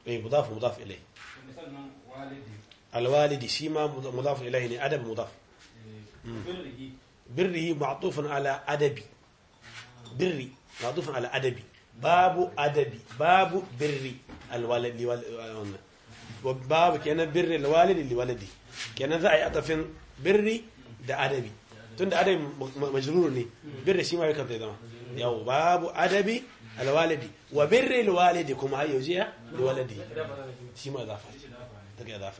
eh mudaf mudaf ilai sannan walidi alwalidi shi ma mudaf ilai ne adab mudaf birrihi birrihi ma'tufun ala adabi birri ma'tufun ala adabi babu adabi babu birri alwalidi wannan babu kenan birri alwalidi liwalidi kenan za a yi atafin birri da adabi tunda adabi majrur ne birri shi ma yakan zai zama yau babu adabi alwalidi wa birri alwalidi kuma har yaujiya liwalidi shi ma zafa daga zafa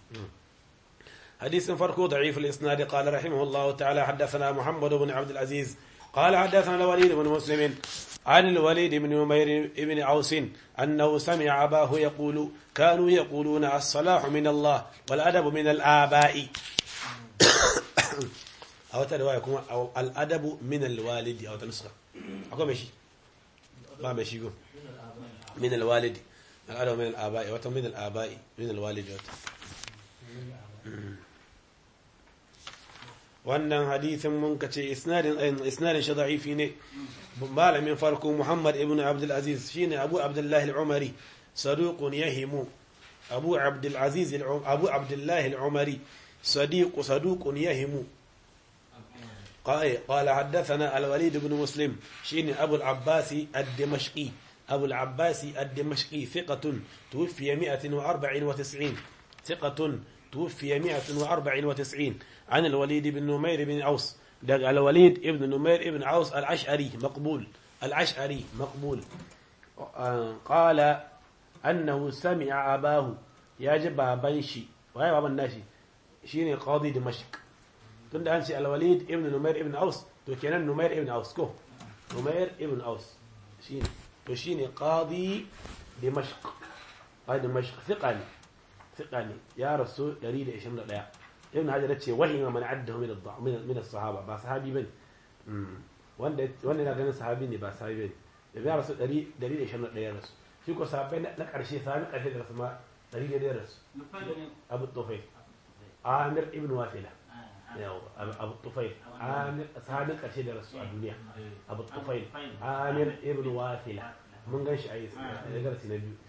حديث فرقه ضعيف الإسناد قال رحمه الله تعالى حدثنا محمد بن عبد العزيز قال حدثنا الوليد بن مسلم عن الوليد بن عمير بن عوس أنه سمع أباه يقول كانوا يقولون الصلاح من الله والأدب من الآباء أو تروايكم أو الأدب من الوالد أو تنسخة أقول ماشي ما ماشي يقول من الوالد الأدب من الآباء وتم من الآباء من الوالد وتم. wannan hadithin mun kace isnadin isnadin shi da'ifi ne malamin farko Muhammad ibn Abdul Aziz shine Abu Abdullah al-Umari saduqun yahimu Abu Abdul Aziz Abu Abdullah al-Umari صديق صدوق يهم قال قال حدثنا الوليد بن مسلم شين أبو العباس الدمشقي أبو العباس الدمشقي ثقة توفي 194 ثقة توفي 194 عن الوليد بن نمير بن عوس دق الوليد ابن نمير بن عوس العشعري مقبول العشعري مقبول قال أنه سمع أباه يجب بنشي وهي بابا الناشي شيني قاضي دمشق تند أنشي الوليد ابن نمير ابن عوس تو كان نمير ابن عوس كو نمير ابن عوس شيني تو شيني قاضي دمشق قاضي دمشق ثقاني ثقاني يا رسول دليل إيش من الآية ابن حجر yace wahima man addahu min ad min min as-sahaba ba sahabi bane wanda wanda yana ganin sahabi ne ba sahabi bane da ya rasu 121 rasu shi ko sahabbai na karshe sahabi karshe da rasu ma 100 rasu abu tufayl amir ibn wafila yawa abu tufayl amir sahabin karshe da rasu a duniya abu tufayl amir ibn wafila mun gan shi a yi darasi na biyu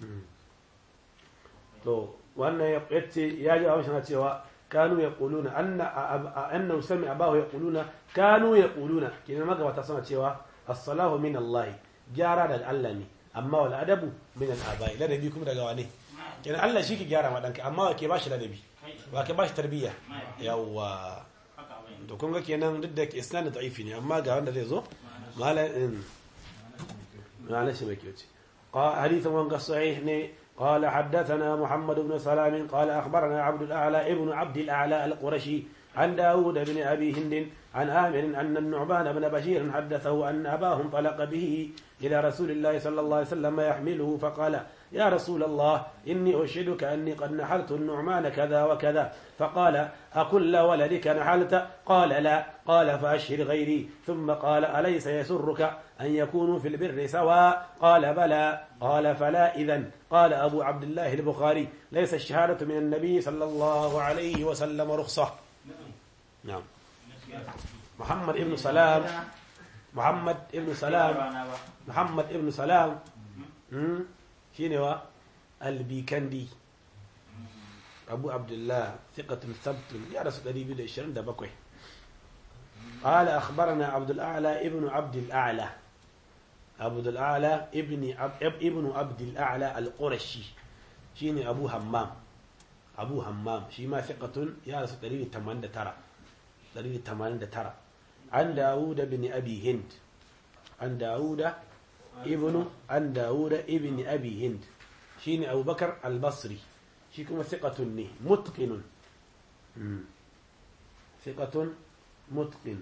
to wannan ya ce ya ji a wasu cewa كانوا يقولون أن أنه سمع أباه يقولون كانوا يقولون كنا ما قبل تصنع تشوا الصلاة من الله جارا دل الله أما والأدب من الآباء لا نبيكم رجواني كنا الله شيك جارا ما دنك أما كباش لا نبي وكباش تربية يوا to kun ga kenan duk da isnad da'ifi ne amma ga wanda zai zo mala in mala shi mai kyau ce hadithan wanga sahih ne قال حدثنا محمد بن سلام قال أخبرنا عبد الأعلى ابن عبد الأعلى القرشي عن داود بن أبي هند عن آمر أن النعمان بن بشير حدثه أن أباه انطلق به إلى رسول الله صلى الله عليه وسلم يحمله فقال يا رسول الله إني أشهدك أني قد نحلت النعمان كذا وكذا فقال أكل ولدك نحلت قال لا قال فأشهر غيري ثم قال أليس يسرك أن يكونوا في البر سواء قال بلى قال فلا إذن قال أبو عبد الله البخاري ليس الشهادة من النبي صلى الله عليه وسلم رخصة نعم محمد ابن سلام محمد ابن سلام محمد ابن سلام شنو البيكندي أبو عبد الله ثقة ثبت يا رسول الله بيد الشرن ده بكوي قال أخبرنا عبد الأعلى ابن عبد الأعلى عبد الأعلى ابن عب ابن عبد الأعلى القرشي شيني أبو همام أبو همام شي ما ثقة يا رسول الله تمانية ترى دليل تمانية ترى عن داود بن أبي هند عن داود ابن عن داود ابن أبي هند شيني أبو بكر البصري شيكم ثقة نه متقن ثقة متقن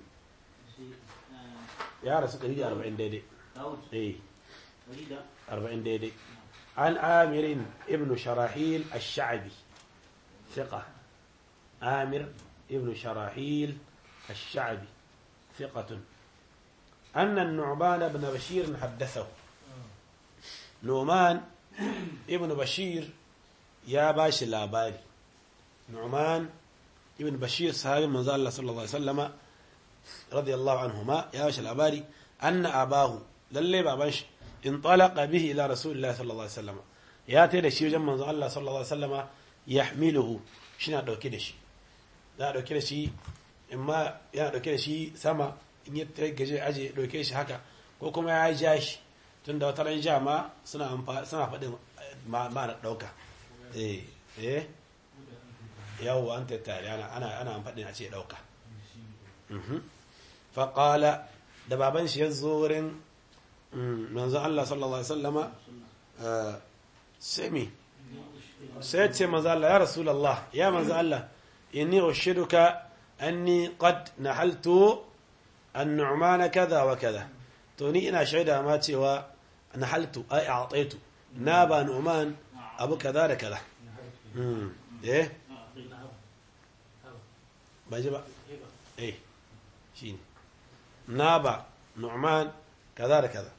يا رسول الله 40 ديدي ايه 40 ديدي عن عامر ابن شراحيل الشعبي ثقة عامر ابن شراحيل الشعبي ثقة أن النعمان بن بشير حدثه نعمان ابن بشير يا باش لاباري نعمان ابن بشير صحابي من الله صلى الله عليه وسلم رضي الله عنهما يا باش لاباري أن أباه للي بابنش انطلق به إلى رسول الله صلى الله عليه وسلم ya tai da shi wajen manzo Allah sallallahu alaihi wasallama yahmiluhu shi na dauke da shi za a dauke da shi imma yana dauke da shi sama in ya gaje aje dauke shi haka ko kuma ya ja shi tunda wata ran ja ma suna suna faɗin ma na dauka eh eh yawo an tattare ana ana ana faɗin a ce dauka fa qala da baban shi ya zo wurin manzo Allah sallallahu alaihi wasallama sai me sai ce manzo Allah ya rasulullah ya manzo Allah inni ushiduka anni qad nahaltu an-nu'man kaza wa kaza to ni ina shaida ma cewa nahaltu ai a'taitu na ba nu'man abu kaza da kaza eh ba ji ba eh shine na ba nu'man kaza da kaza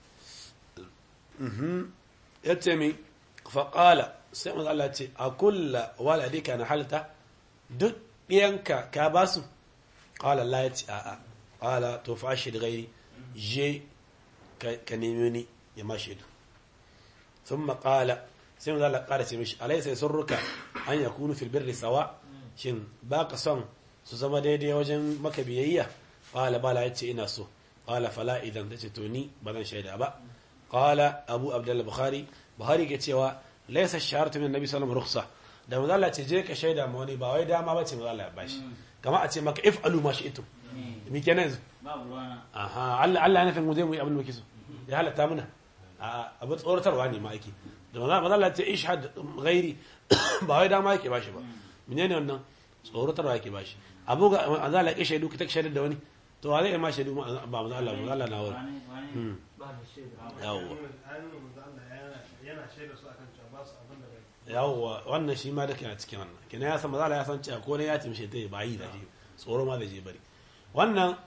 yace mi faƙala sai manzo Allah ce a kulla waladika na halta duk ɗiyanka ka ba su ƙala Allah ya ce a'a ƙala to fa shi da gairi je ka nemi ni ya ma shaidu sun maƙala sai manzo Allah ƙara ce mishi alai sai sun ruka an ya kunu fil birri sawa shin ba ka son su zama daidai wajen maka biyayya ƙala bala ya ce ina so ƙala fala idan ta ce to ni ba zan shaida ba ƙala abu abdullahi bukhari buhari ke cewa laisa shaharatu min nabi sallallahu alaihi wasallam da manzo Allah ce je ka shaida ma wani ba wai dama bace manzo Allah ya bashi kamar a ce maka if alu ma shi'tum mi kenan yanzu babu ruwana aha Allah Allah yana mu zai mu yi abin da muke so ya halatta muna a abu tsoratarwa ne ma ake da manzo Allah ce ishhad ghairi ba wai dama yake bashi ba menene wannan tsoratarwa yake bashi abu ga manzo Allah ya shaidu ka ta shaidar da wani to wa zai ma shaidu ba manzo Allah manzo Allah na wuri wani wani yawwa yana shaida su akan cewa ba su abin da bai yawwa wannan shi ma duka yana cikin wannan kina ya san mazala ya san cewa ko ne ya timshe ta ba yi da shi tsoro ma da je bari wannan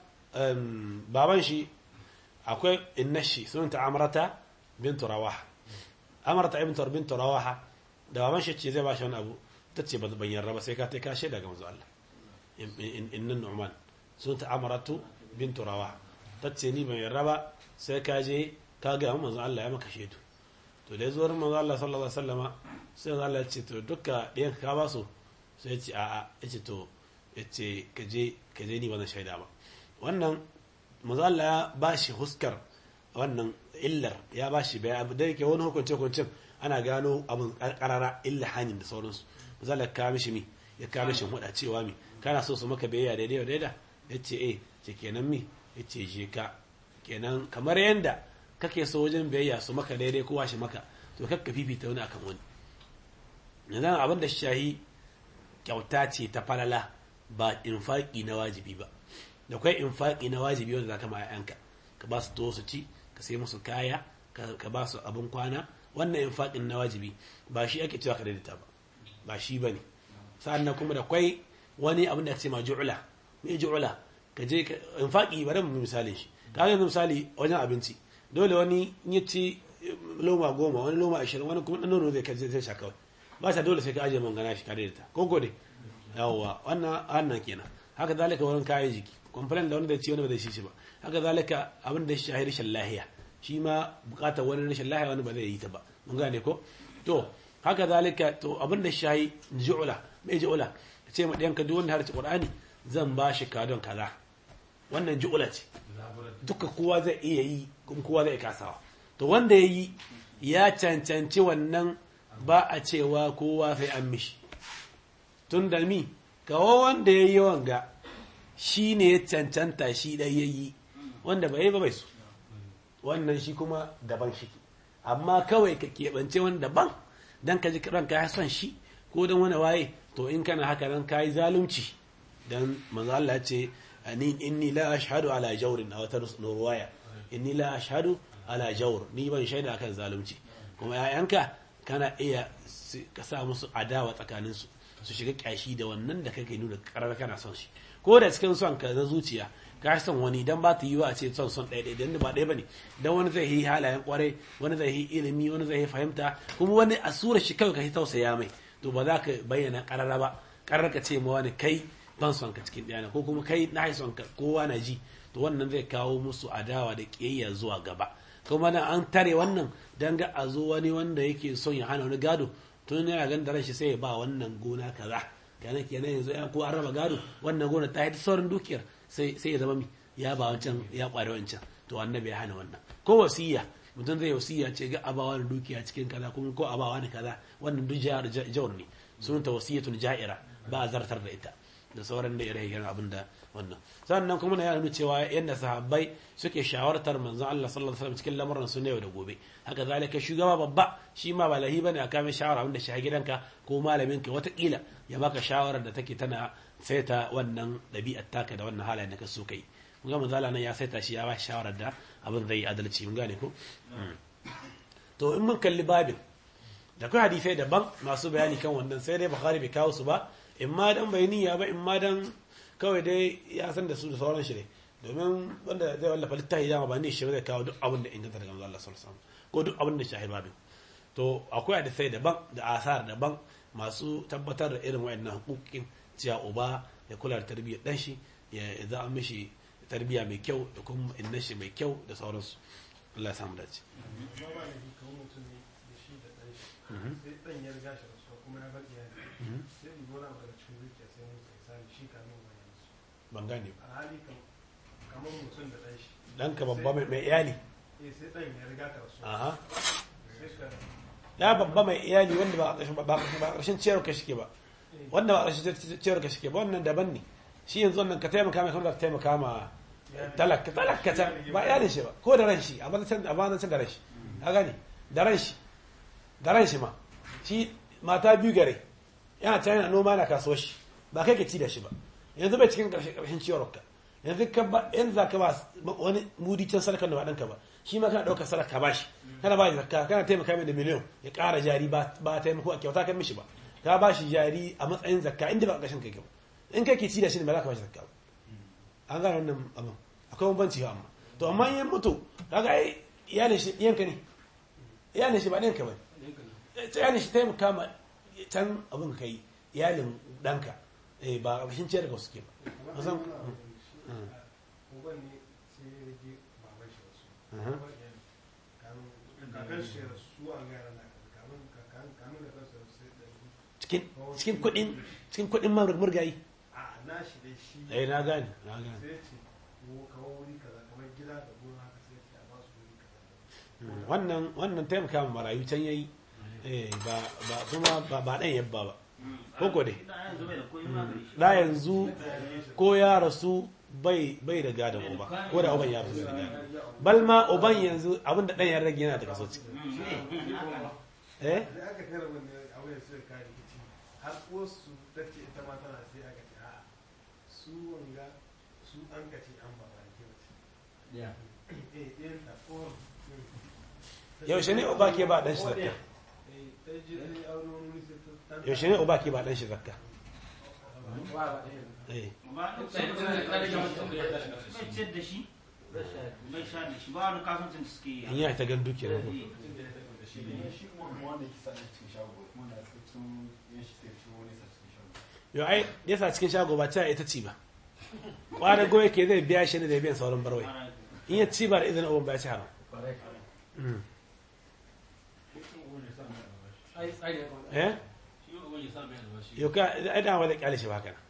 baban shi akwai innashi sunanta amrata bintu rawaha amrata ibn bintu rawaha da baban shi ce zai ba shi wani abu ta ce ban yarda ba sai ka ta ka shaida ga manzo Allah innan nu'man sunanta amratu bintu rawaha ta ce ni ban yarda ba sai ka je ka ga manzo Allah ya maka shaidu to da ya zo manzo Allah sallallahu alaihi wasallama sai manzo Allah ya ce to dukka ɗayan ka ba su sai ya ce a'a ya ce to ya ce ka je ka je ni ba zan shaida ba wannan manzo Allah ya ba shi huskar wannan illar ya ba shi bayan abu da yake wani hukunce hukuncin ana gano abin karara illa hanin da sauransu manzo Allah ya kawo mishi mi ya kawo mishi huda cewa mi kana so su maka biyayya daidai wa daida ya ce eh ce kenan mi ya ce je ka kenan kamar yanda kake so wajen biyayya su maka daidai kowa shi maka to kakka fifita wani akan wani yanzu abin da shahi kyauta ce ta falala ba infaki na wajibi ba da kai infaki na wajibi wanda zaka ma yanka ka ba su to su ci ka sai musu kaya ka ba su abin kwana wannan infakin na wajibi ba shi ake cewa ka daidaita ba ba shi bane sa'annan kuma da kwai wani abin da ake ce ma ju'la me ju'la ka je ka infaki bari mu misalin shi ka ga misali wajen abinci dole wani ya ci loma goma wani loma ashirin wani kuma ɗan zai kaje zai sha kawai ba ta dole sai ka ajiye mangana shi kare ta ko gode yawwa wannan wannan kenan haka zalika wurin kayan jiki complain da wani da ci wani ba zai shi shi ba haka zalika abin da shi rashin lahiya shi ma bukatar wani rashin lahiya wani ba zai yi ta ba mun gane ko to haka zalika to abin da shi ju'ula mai ju'ula ce ma ɗayanka duk wanda harci qur'ani zan ba shi kadon kaza wannan ju'ula ce duka kowa zai iya yi kuma kowa zai kasawa to wanda ya yi ya cancanci wannan ba a cewa kowa sai an mishi tun da mi kawo wanda ya yi wanga shi ne ya cancanta shi ɗai ya yi wanda bai yi ba bai su wannan shi kuma daban shi amma kawai ka keɓance wani daban don ka ji ranka ya son shi ko don wani waye to in kana haka nan ka yi zalunci don manzo Allah ya ce ani inni la ashhadu ala jawrin a wata ruwaya inni la ashhadu ala jawr ni ban shaida akan zalunci kuma yayanka kana iya ka sa musu adawa tsakanin su su shiga kyashi da wannan da kake nuna karar kana son shi ko da cikin son ka na zuciya ka son wani dan ba ta yi wa a ce son son ɗaya ɗaya dan ba ɗaya bane dan wani zai yi halayen kwarai wani zai yi ilimi wani zai yi fahimta kuma wani a sura shi kawai ka tausaya mai to ba za ka bayyana karara ba karar ka ce ma wani kai ban son ka cikin ɗaya ko kuma kai na son ka kowa na ji to wannan zai kawo musu adawa da ƙiyayya zuwa gaba kuma na an tare wannan dan ga a zo wani wanda yake son ya hana wani gado tun yana ganin da ranshi sai ya ba wannan gona kaza kenan kenan yanzu ya ko an raba gado wannan gona ta yi saurin dukiyar sai sai ya zama mi ya ba wancan ya kware wancan to annabi ya hana wannan ko wasiya mutum zai wasiya ce ga abawa da dukiya cikin kaza kuma ko abawa da kaza wannan duk jawar jawar ne sunanta wasiyatun ja'ira ba a zartar da ita da sauran da ire-iren abin da wannan sannan kuma na yana cewa yadda sahabbai suke shawartar manzon Allah sallallahu alaihi wasallam cikin lamuran su yau da gobe haka zalika shugaba babba shi ma ba lahi bane a kame shawara wanda shi gidanka ko malamin ka watakila ya baka shawarar da take tana saita wannan ɗabi'ar taka da wannan halayen da ka so kai mun ga manzo Allah nan ya saita shi ya ba shawarar da abin zai adalci mun gane ko to in mun kalli babin da kai hadisai daban masu bayani kan wannan sai dai bukhari bai kawo su ba in ma dan bai niyya ba in ma dan kawai dai ya san da su da sauran shi ne domin wanda zai wallafa littafi dama ba ne shi zai kawo duk abin da inganta daga manzo Allah sallallahu alaihi wasallam ko duk abin da shahid babin to akwai hadisai daban da asar daban masu tabbatar da irin wayannan hukukin cewa uba ya kula da tarbiyyar dan shi ya za a mishi tarbiyya mai kyau da kuma inna shi mai kyau da sauransu Allah ya samu dace ma ba da shi kawo mutum ne da shi da ɗan shi sai ɗan ya riga shi rasuwa kuma ya bar iyali sai in gona daga cikin zuciya sai mun sai sani shi kamin wa yanzu ban gane ba a hali kam kamar mutum da ɗan shi ɗanka babba mai mai iyali eh sai ɗan ya riga ka rasuwa aha sai ka ya babba mai iyali wanda ba a ƙarshen ba ba a ƙarshen ciyar ka shike ba wanda ba a ƙarshen ciyar ka shike ba wannan daban ne shi yanzu wannan ka taimaka mai kuma ka taimaka ma talaka talaka ta ba iyalin shi ba ko da ran shi a ba can a ba can da ran shi ka gane da ran shi da ran shi ma shi mata biyu gare yana can yana noma na kasuwar shi ba kai ka ci da shi ba yanzu bai cikin ƙarshen ƙarshen ciyar ka yanzu ka ba yanzu za ka ba wani mudi can sadakar da ba ɗanka ba shi ma kana ɗaukar sadaka ba shi kana ba shi zakka kana taimaka mai da miliyon ya ƙara jari ba ba taimako a kyauta kan mishi ba ka ba shi jari a matsayin zakka inda ba ƙarshen kai ba in kai ke ci da shi ne ba za ka ba shi zakka ba an gane wannan abin akwai bambanci ba amma to amma in mutu kaga ai iyalin shi ɗiyanka ne iyalin shi ba ɗiyanka ba iyalin shi taimaka ma can abin ka yi iyalin ɗanka eh ba ƙarshen ciyar da suke ba kamar Mazan- wani abu da shi uban ne sai ya rage baban shi wasu Mhm. kakan shi ya rasu an gaya na kamin kamin kamin da kansa sai da cikin cikin kuɗin cikin kuɗin ma murgayi a na shi dai shi eh na gane na gane sai ce ko kawo wuri kaza kamar gida da gona haka sai ce a ba su wuri kaza Mm, wannan wannan taimaka ma marayu can yayi eh ba ba kuma ba ba dan yabba ba Koko dai. Da yanzu bai da koyi ma gare shi. da yanzu ko ya rasu bai bai da gadon uba ko da uban ya rasu da gadon bal ma uban yanzu abinda dan ya rage yana da kaso ciki eh da aka kara wanda abu ya sai ka rikici har wasu ta ce ita ma tana sai aka ce a'a su wanga su an ka ce an ba ba ke wace Ya. eh ɗayan ta ko yaushe ne uba ke ba dan shi zakka eh ta je ne aure wani wuri sai ta ta yaushe ne uba ke ba dan shi zakka eh Ba bai ciyar da shi bai sha da shi ba wani kasuwancin da suke yi. in ya ta gan dukiyar ko shi wanda yake sa cikin shago wanda sun yin shi sai shi wani sa cikin shago yo ai yasa cikin shago ba ta ita ci ba kwanan goye ke zai biya shi ne da biyan sauran barwai in ya ci ba da izinin uban ba ya ci haram Mm. eh yau ka ai da wani kyale shi ba haka nan.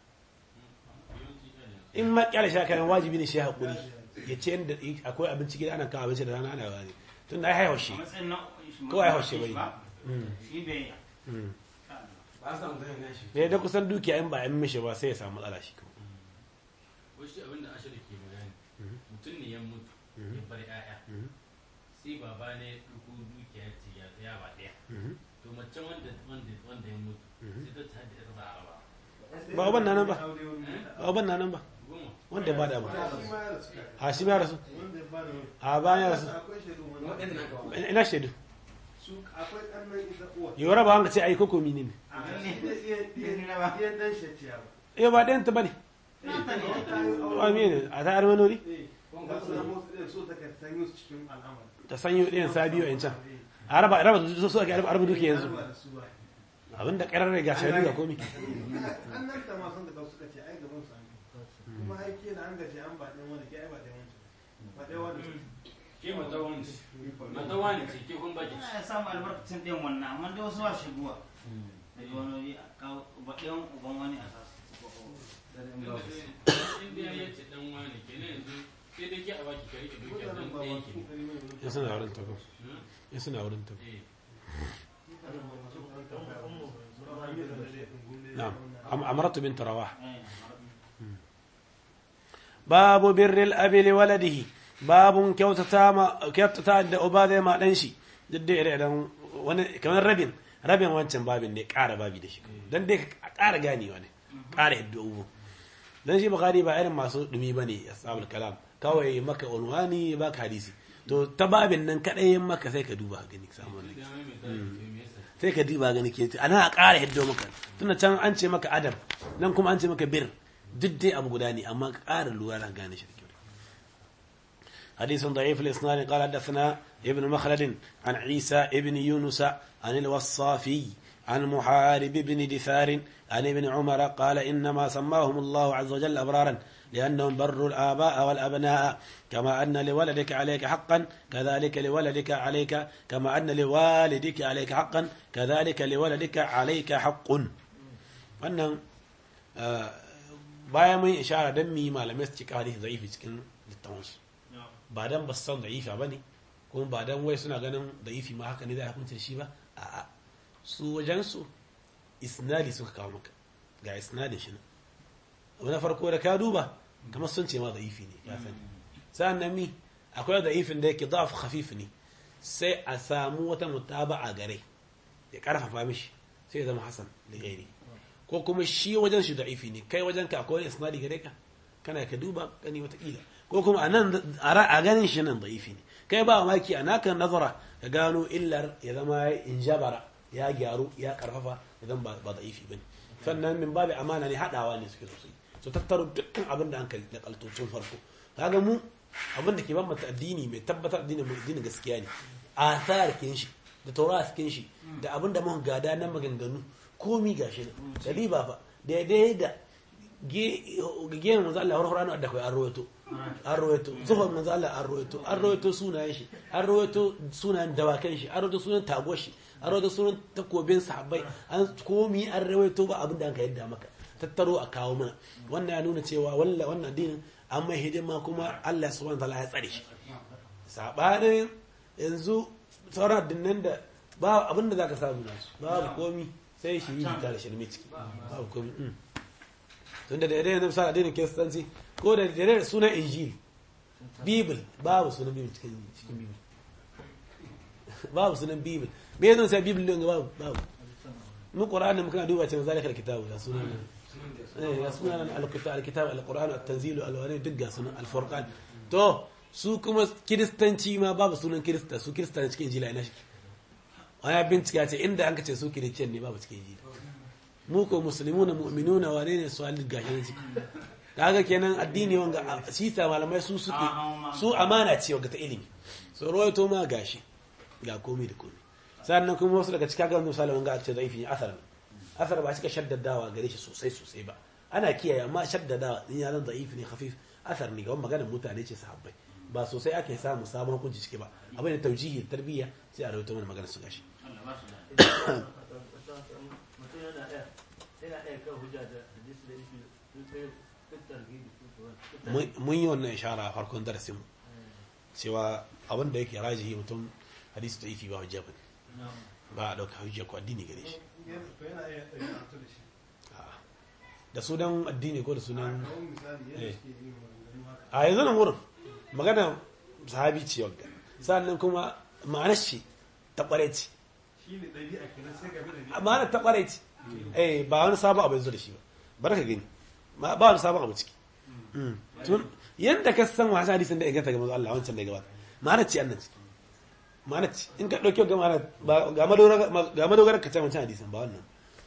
in ma kyale shi haka nan wajibi ne shi ya haƙuri ya ce yadda akwai abinci gida ana kawo abinci da rana ana wani tun da ai haihuwa shi A matsayin na Kawai haushe bai. Mm, Shi bai mm. ba sa mutum ne shi da da kusan dukiya in ba a yi mishi ba sai ya samu matsala shi kawai. wasu abinda ashir ke bayani Mhm. mutum ne ya mutu Mhm. ya bar 'ya'ya Mhm. sai baba ne ya ɗauko dukiya ce ya ya ba ɗaya Mhm. to macen wanda wanda wanda ya mutu Mhm. sai ta tada ita za a raba Ba uban na nan ba. aure wani wuri. ba uban na nan ba goma wanda ya bada abu Ba shi ma ya rasu a shi ma ya rasu wanda ya bada wani a bayan ya rasu akwai shaidu wani waɗanda na kawo ina shaidu su akwai ƙannan ita uwa yi raba wanga ce a yi koko mini ne a shi da iya iya iya dan shatiya ba eh ba ɗayan ta ba ne a mene a ta armanori eh ga su na motsa da so ta ka sanyo su cikin al'amari ta sanyo ɗayan sa biyu a can a raba raba su so ake raba duki yanzu Ba da su ba abinda ƙarar ga shaidu ga komi an nan ta ma sun da suka ce ai gaban su an kuma ai ke da an gaje an ba ɗan wani ke ai ba ɗan wancan ba ɗan wani ke mata wani mata wani ce ke kun baki ya samu albarkacin ɗin wannan amma dai wasu ba shigowa daga wani waje a kawo ɗayan uban wani a sasu in dai ya ce dan wani kenan yanzu sai dai ke a baki ka rike dukiyar dan ɗayan ki ya suna wurin tafi ya suna wurin tafi eh نعم أم- أمرت بنت رواح باب بر الأب لولده باب كوتتا ما كوتتا da uba zai ma dan shi duk da ire dan wani kamar rabin rabin wancan babin ne ƙara babi da shi dan dai ka ƙara ganewa ne ƙara yadda ubu dan shi bukhari ba irin masu dumi bane ashabul kalam kawai maka unwani ba ka hadisi to ta babin nan kadai maka sai ka duba gani ka samu wannan da mai mai tsari me yasa sai ka diba gani ke ana a ƙara hiddo maka tunda can an ce maka adam nan kuma an ce maka bir duk dai abu guda ne amma ka ƙara lura da gane shi da kyau حديث ضعيف الإسناد قال حدثنا ابن مخلد عن عيسى ابن يونس عن الوصافي عن محارب بن دثار عن ابن عمر قال إنما سماهم الله عز وجل أبرارا لأنهم بروا الآباء والأبناء كما أن لولدك عليك حقا كذلك لولدك عليك كما أن لوالدك عليك حقا كذلك لولدك عليك حق wannan bayan mun ishara don mu yi malamai su cika hadisi zaifi cikin littafansu ba dan ba su san da'ifa ba ne kuma ba dan wai suna ganin da'ifi ma haka ne za a hukunta shi ba a'a su wajensu isnadi suka kawo maka ga isnadin shi nan abu na farko da ka duba kamar sun ce ma da'ifi ne ka sani sa'an nan mi akwai da'ifin da yake da'af khafif ne sai a samu wata mutaba'a gare ya karfafa mishi sai ya zama hasan da gairi ko kuma shi wajen shi da'ifi ne kai wajen ka akwai wani isnadi gare ka kana ka duba gani watakila ko kuma a nan a ganin shi nan da'ifi ne kai ba maki a naka nazara ka gano illar ya zama injabara ya gyaru ya karfafa idan ba da'ifi bane sannan min babu amana ne hadawa ne suke sosai so tattaro dukkan abin da an kai da kaltocin farko kaga mu abin da ke ban mata addini mai tabbatar addini mai addini gaskiya ne athar kin shi da taurat kin shi da abin da muka gada na maganganu komi gashi ne da riba fa daidai da gehen manzo Allah har Qur'ani da kai an rawaito an rawaito zuhur manzo Allah an rawaito an rawaito sunayen shi an rawaito sunayen dawakan shi an rawaito sunan tago shi an rawaito sunan takobin sahabbai an komi an rawaito ba abin da an ka yadda maka tattaro a kawo mana wannan ya nuna cewa walla wannan addinin an mai hidima kuma Allah subhanahu wa ta'ala ya tsare shi sabanin yanzu sauran addinan da ba abin da zaka samu nasu babu komi sai shi yi da shirme ciki babu komi tunda da yadda yanzu sa addinin kiristanci ko da yadda da sunan injil bibil babu sunan bibil cikin cikin bibil babu sunan bibil me yanzu sai bibil din babu babu mu qur'ani muka duba cewa zalika alkitabu da sunan eh ya sunan alkitab alkitab alquran at-tanzil alwani duk ga sunan alfurqan to su kuma kiristanci ma babu sunan kirista su kirista cikin injila ina shi wani bincika ce inda an ka ce su kiristiyan ne babu cikin injila mu ko musulmuna mu'minuna wane ne su halin gashi na ciki kaga kenan addini wanga sita malamai su suke su amana ce wanga ta ilimi so rawaito ma gashi ga komai da komai sannan kuma wasu daga cikin gaban misali wanga a ce zaifi ne asar asar ba cika shaddadawa gare shi sosai sosai ba ana kiyaye amma shaddadawa in ya zan zaifi ne khafif asar ne ga maganar mutane ce sahabbai ba sosai ake samu sabon hukunci ciki ba abin da taujihi tarbiyya sai a rawaito mana maganar su gashi mun yi wannan ishara a farkon darasin cewa abin da yake rajihi mutum hadisi da ifi ba hujja ba ba a ɗauka hujja ko addini gare shi da sunan addini ko da sunan a yanzu nan wurin magana sahabi ce wagga sannan kuma ma'anar shi ta ƙware ce ma'anar ta ƙware ce eh ba wani sabon abu yanzu da shi ba bar ka gani ba wani sabon abu ciki tun yadda ka san wasu hadisin da inganta ga manzo Allah wancan da gabata ma'anar ce annan ciki ma'anar ce in ka ɗauki ga ma'anar ga madogara ka can wancan hadisin ba wannan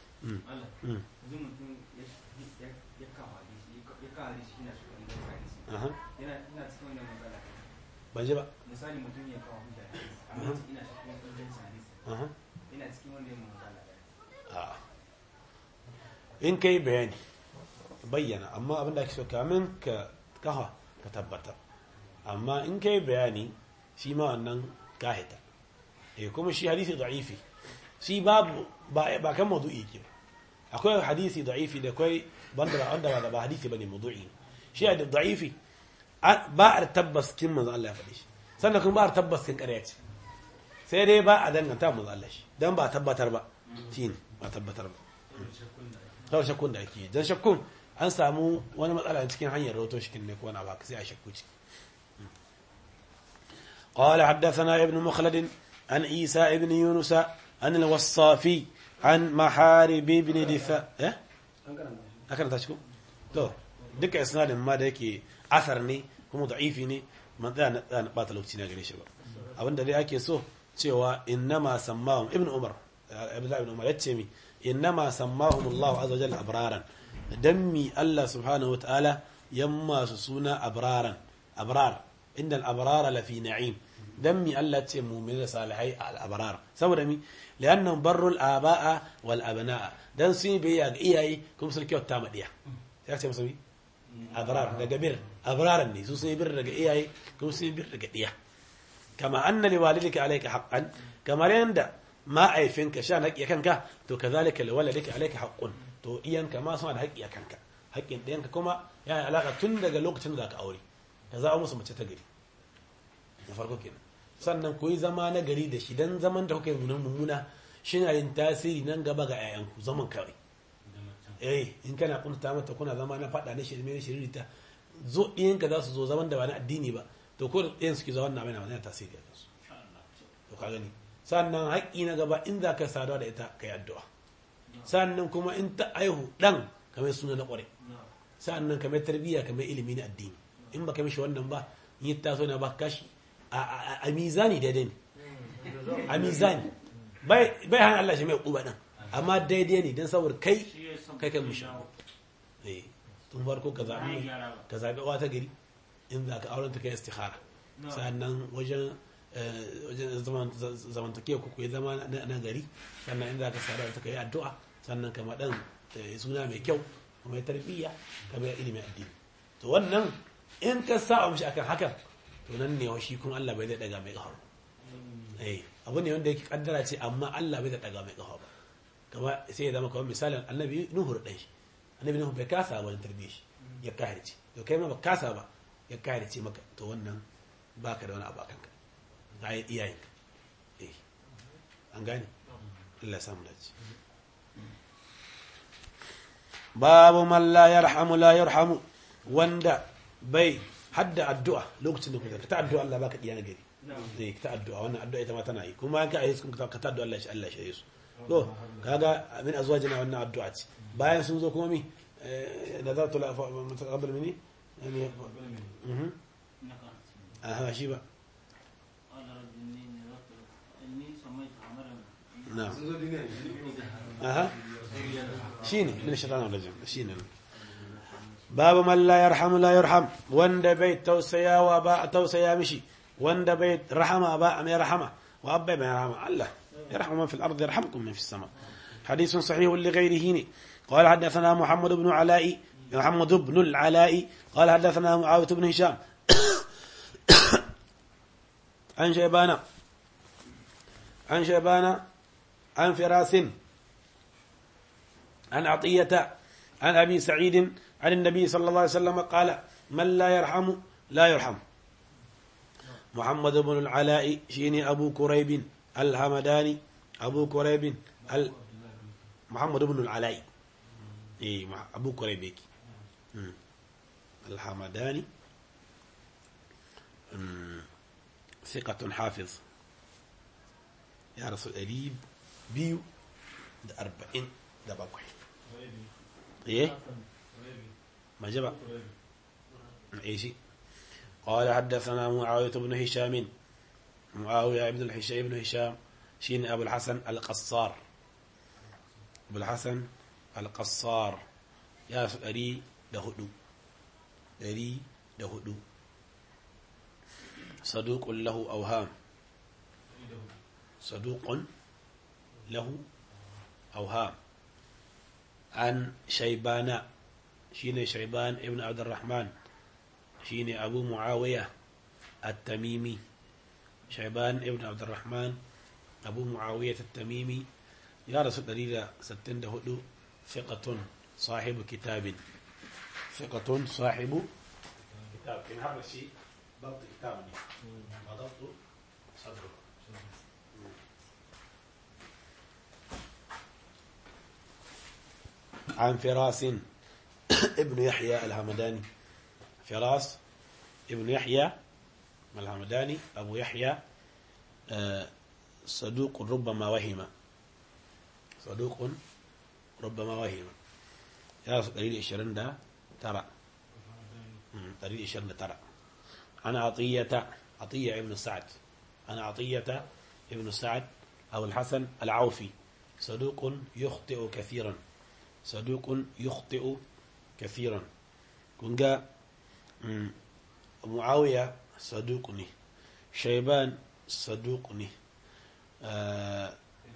ban ji ba misali mutum ya kawo hujja amma ina cikin ingancin hadisi ina cikin wanda ya magana in kai bayani bayyana amma abinda ake so kamin ka kafa ka tabbata amma in kai bayani shi ma wannan kahita eh kuma shi hadisi da'ifi shi babu ba ba kan mawdu'i ke ba akwai hadisi da'ifi da akwai banda ba wanda ba ba hadisi bane mawdu'i shi hadisi da'ifi ba a tabbas kin manzo Allah ya faɗi shi sannan kuma ba a tabbas kin ƙarya ce sai dai ba a danganta manzo Allah shi dan ba tabbatar ba shi ne ba tabbatar ba kawai shakkun da ake dan shakkun an samu wani matsala cikin hanyar rawato shi ne ko wani ba sai a shakku ciki قال حدثنا ابن مخلد عن عيسى ابن يونس عن الوصافي عن محارب بن دفاع eh akan ta cikin to duka isnadin ma da yake asar ne kuma da'ifi ne man tsaya na tsaya na bata lokaci na gare shi ba abinda dai ake so cewa innama sammahum ibn umar abdullahi ibn umar yace mi innama sammahum Allah azza wajalla abraran dan mi Allah subhanahu wa ta'ala yamma su suna abraran abrar inda al-abrara lafi na'im dan mi Allah ce mu'min da salihai al-abrar saboda mi li'annahum barrul aba'a wal abna'a dan sun yi biyayya ga iyaye kuma sun kyauta ma diya ya ce musu abrar daga bir abraran ne su sun yi bir daga iyaye kuma sun yi bir daga diya kama anna li walidika alayka haqqan kamar yanda ma aifinka sha na haƙƙi kanka to kazalika li walidika alayka haqqun to iyanka ma suna da haƙƙi a kanka haƙƙin ɗiyanka kuma yana alaƙa tun daga lokacin da ka aure ka zaɓa musu mace ta gari na farko kenan sannan ku yi zama na gari da shi dan zaman da kuka yi mummuna shi na yin tasiri nan gaba ga 'ya'yanku zaman kawai eh in kana kunta mata kuna zama na faɗa na shirme na shiririta zo ɗiyanka za su zo zaman da ba na addini ba to ko da ɗiyan suke zaman na mai na wani tasiri a kansu to ka gani sannan haƙƙi na gaba in za ka saduwa da ita ka yi addu'a sannan kuma in ta aihu ɗan kamar suna na ƙware sannan kamar tarbiyya kamar ilimi na addini in ba ka mishi wannan ba in yi taso na ba kashi a mizani daidai ne a mizani bai hana Allah shi mai ƙuba ɗan amma daidai ne don saboda kai kai kan mishi tun farko ka zaɓi ka zaɓi wata gari in za ka auren ta kai istikhara sannan wajen wajen zamantakewa ku yi zama na gari sannan in za ka sadar ta kai addu'a sannan kama ɗan suna mai kyau kuma tarbiyya kamar ilimin addini to wannan in ka sa mishi akan hakan to nan ne shi kun Allah bai zai daga mai ƙahar eh abu ne wanda yake kaddara ce amma Allah bai zai daga mai ƙahar ba kama sai ya zama kamar misalin annabi nuhu da shi annabi nuhu bai kasa ba tarbiyyar shi ya kahirce to kai ma ba kasa ba ya kahirce maka to wannan baka da wani abu akan ka ga iyayenka eh an gane Allah ya samu dace babu man la yarhamu la yarhamu wanda bai hadda addu'a lokacin da kuka ta addu'a Allah baka diya na gari zai ta addu'a wannan addu'a ita ma tana yi kuma an ka ayi sun ka ta addu'a Allah shi Allah shi su to kaga min azwajina wannan addu'a ce bayan sun zo kuma mi nazartu la mutaqabbal minni yani aha shi ba نعم اها شيني من الشيطان الرجيم شيني باب من لا يرحم لا يرحم وند بيت توسيا وباء توسيا مشي وند بيت رحم اباء ما يرحمه وابا ما يرحمه الله يرحم من في الارض يرحمكم من في السماء حديث صحيح لغيره قال حدثنا محمد بن علاء محمد بن العلاء قال حدثنا معاويه بن هشام عن شيبان عن شيبان عن فراس عن عطية عن أبي سعيد عن النبي صلى الله عليه وسلم قال من لا يرحم لا يرحم محمد بن العلاء شيني أبو كريب الهمداني أبو كريب ال... محمد بن العلاء إيه أبو كريب الحمداني ثقة حافظ ya rasu ɗari biyu da arba'in da bakwai eh maje ba eh shi قال حدثنا معاوية بن هشام معاوية بن الحشام بن هشام شين أبو الحسن القصار أبو الحسن القصار يا سؤالي دهدو دري دهدو صدوق له أوهام صدوق له أوهام عن شيبان شين شيبان ابن عبد الرحمن شين أبو معاوية التميمي shaiban ibn abdurrahman abu muawiyah at-tamimi ya rasu 164 fiqatun sahibu kitabin fiqatun sahibu kitab in har shi ضبط كتاب وضبط صدره عن فراس ابن يحيى الهمداني فراس ابن يحيى الهمداني أبو يحيى آه، صدوق ربما وهم صدوق ربما وهم يا قليل إشرين ده ترى مم، قليل إشرين ده ترى أنا عطية عطية ابن سعد أنا عطية ابن سعد أو الحسن العوفي صدوق يخطئ كثيرا صدوق يخطئ كثيرا كنجا مم، معاوية صدوقني شيبان صدوقني آه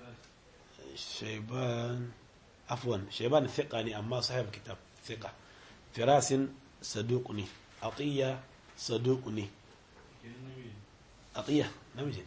شيبان عفوا شيبان ثقني أما صاحب الكتاب ثقة فراس صدوقني عطية صدوقني عطية نمجن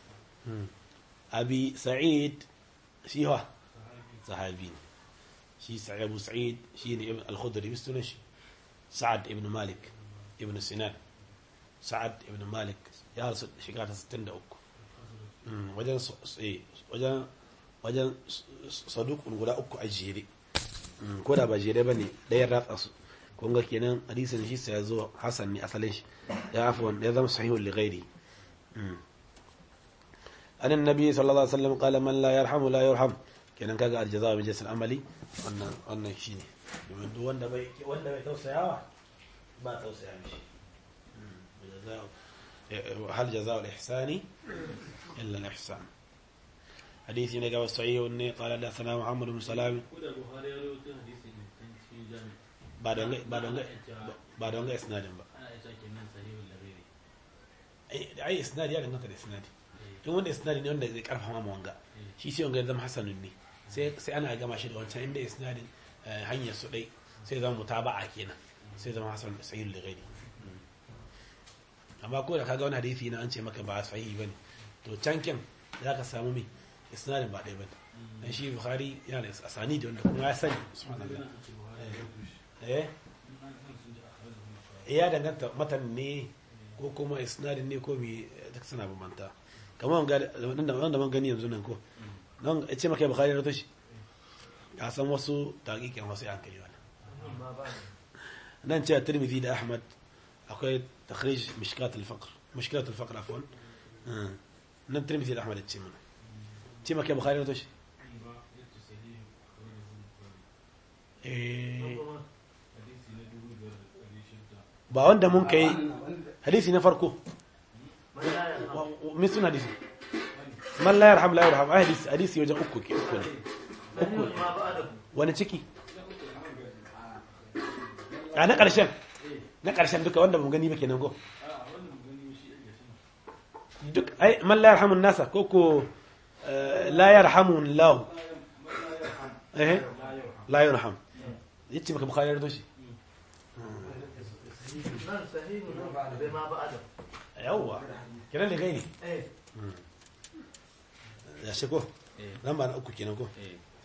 أبي سعيد شي هو صحابين شي سعيد أبو سعيد شي ابن الخدري بستو شي سعد ابن مالك ابن سنان سعد ابن مالك يا رسول شكرا ستين أوكو wajen s- eh, wajen wajen s- s- sadukun guda uku a jere Mm, ko da ba jere ba ne ɗayan ratsa su kun ga kenan hadisin shi sai ya zo hasan ne asalin shi ya afwan ya zama sahihun li ghairi Mm. an annabi sallallahu alaihi wasallam qala man la yarhamu la yarham kenan kaga aljaza min jinsil amali wannan wannan shine domin duk wanda bai wanda bai tausayawa ba tausaya mishi Mm. Jaza'u- eh, hal jaza'u al-ihsani إلا الإحسان حديث نجا والصحيح إني قال حدثنا محمد بن سلام ko da buhari ya rawaito hadisi ne kan cikin jami بعد أن بعد أن بعد أن إسناد بقى ana isa kenan sahihul labiri أي أي إسناد يعني نقطة إسناد in wanda isnadi ne wanda zai karfafa ma wanga shi sai wanga ya zama hasanun ne sai sai ana gama shi da wancan inda isnadin eh, hanyar su dai sai zama mutaba'a kenan sai zama hasan sahih li ghairi amma ko da kaga wani hadisi na an ce maka ba sahihi bane to can kin zaka samu me isnadin ba dai bane dan shi bukhari yana da asani da wanda kuma ya sani subhanallah eh ya danganta matan ne ko kuma isnadin ne ko me duk suna bambanta kamar wanga da wanda man gani yanzu nan ko nan ya ce maka bukhari ya rato shi ya san wasu taqiqin wasu yan kai wannan nan ce tirmidhi da ahmad akwai takhrij mishkat al-faqr mushkilat al-faqr afwan Ah. nan tirmidhi da ahmad ya ce mana ce maka bukhari ya rato shi ba yace sahihu akhrajahu bukhari eh hadisi na dubu biyar da ɗari shida ba wanda mun kai hadisi na farko min suna hadisi man la yarham la yarham ai hadisi hadisi wajen uku ke uku ne uku wani ciki a na ƙarshen na ƙarshen duka wanda mun gani ba kenan ko duk ai man la yarhamun nasa ko ko eh, la yarhamun lahu eh la yarham yace maka bukhari ya rawaito shi yawwa kiran da gaini ya shi ko lamba na uku kenan ko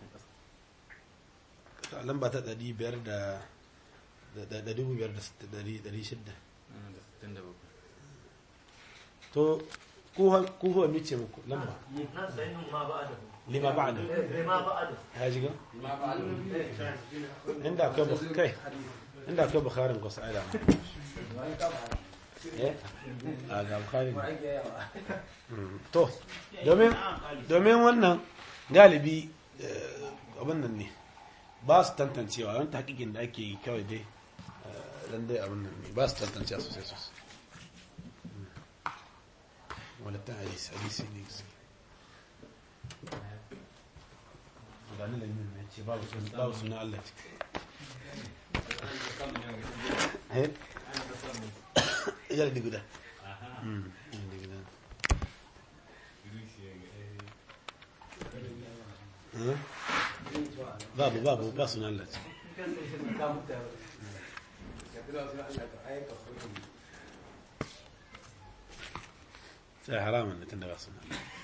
lamba ta ɗari biyar da da da dubu biyar da sitt- ɗari ɗari shidda to ku ha- ku huwa mice muku lamba lima ba'da ya ji ga inda akwai bu- kai inda akwai bukharin ko sa'ida eh a ga bukharin Mm, to domin domin wannan galibi eh, abin nan ne ba su tantancewa wani hakikin da ake yi kawai dai eh, dan dai abin nan ne ba su tantancewa sosai sosai Mm. walittan hadisi hadisi ne gaske gani lamin ne ce babu sun babu sunan Allah ce eh ya da guda Mm, ya da guda Eh? babu babu ba sunan Allah ce sai haramun ne tun da ba suna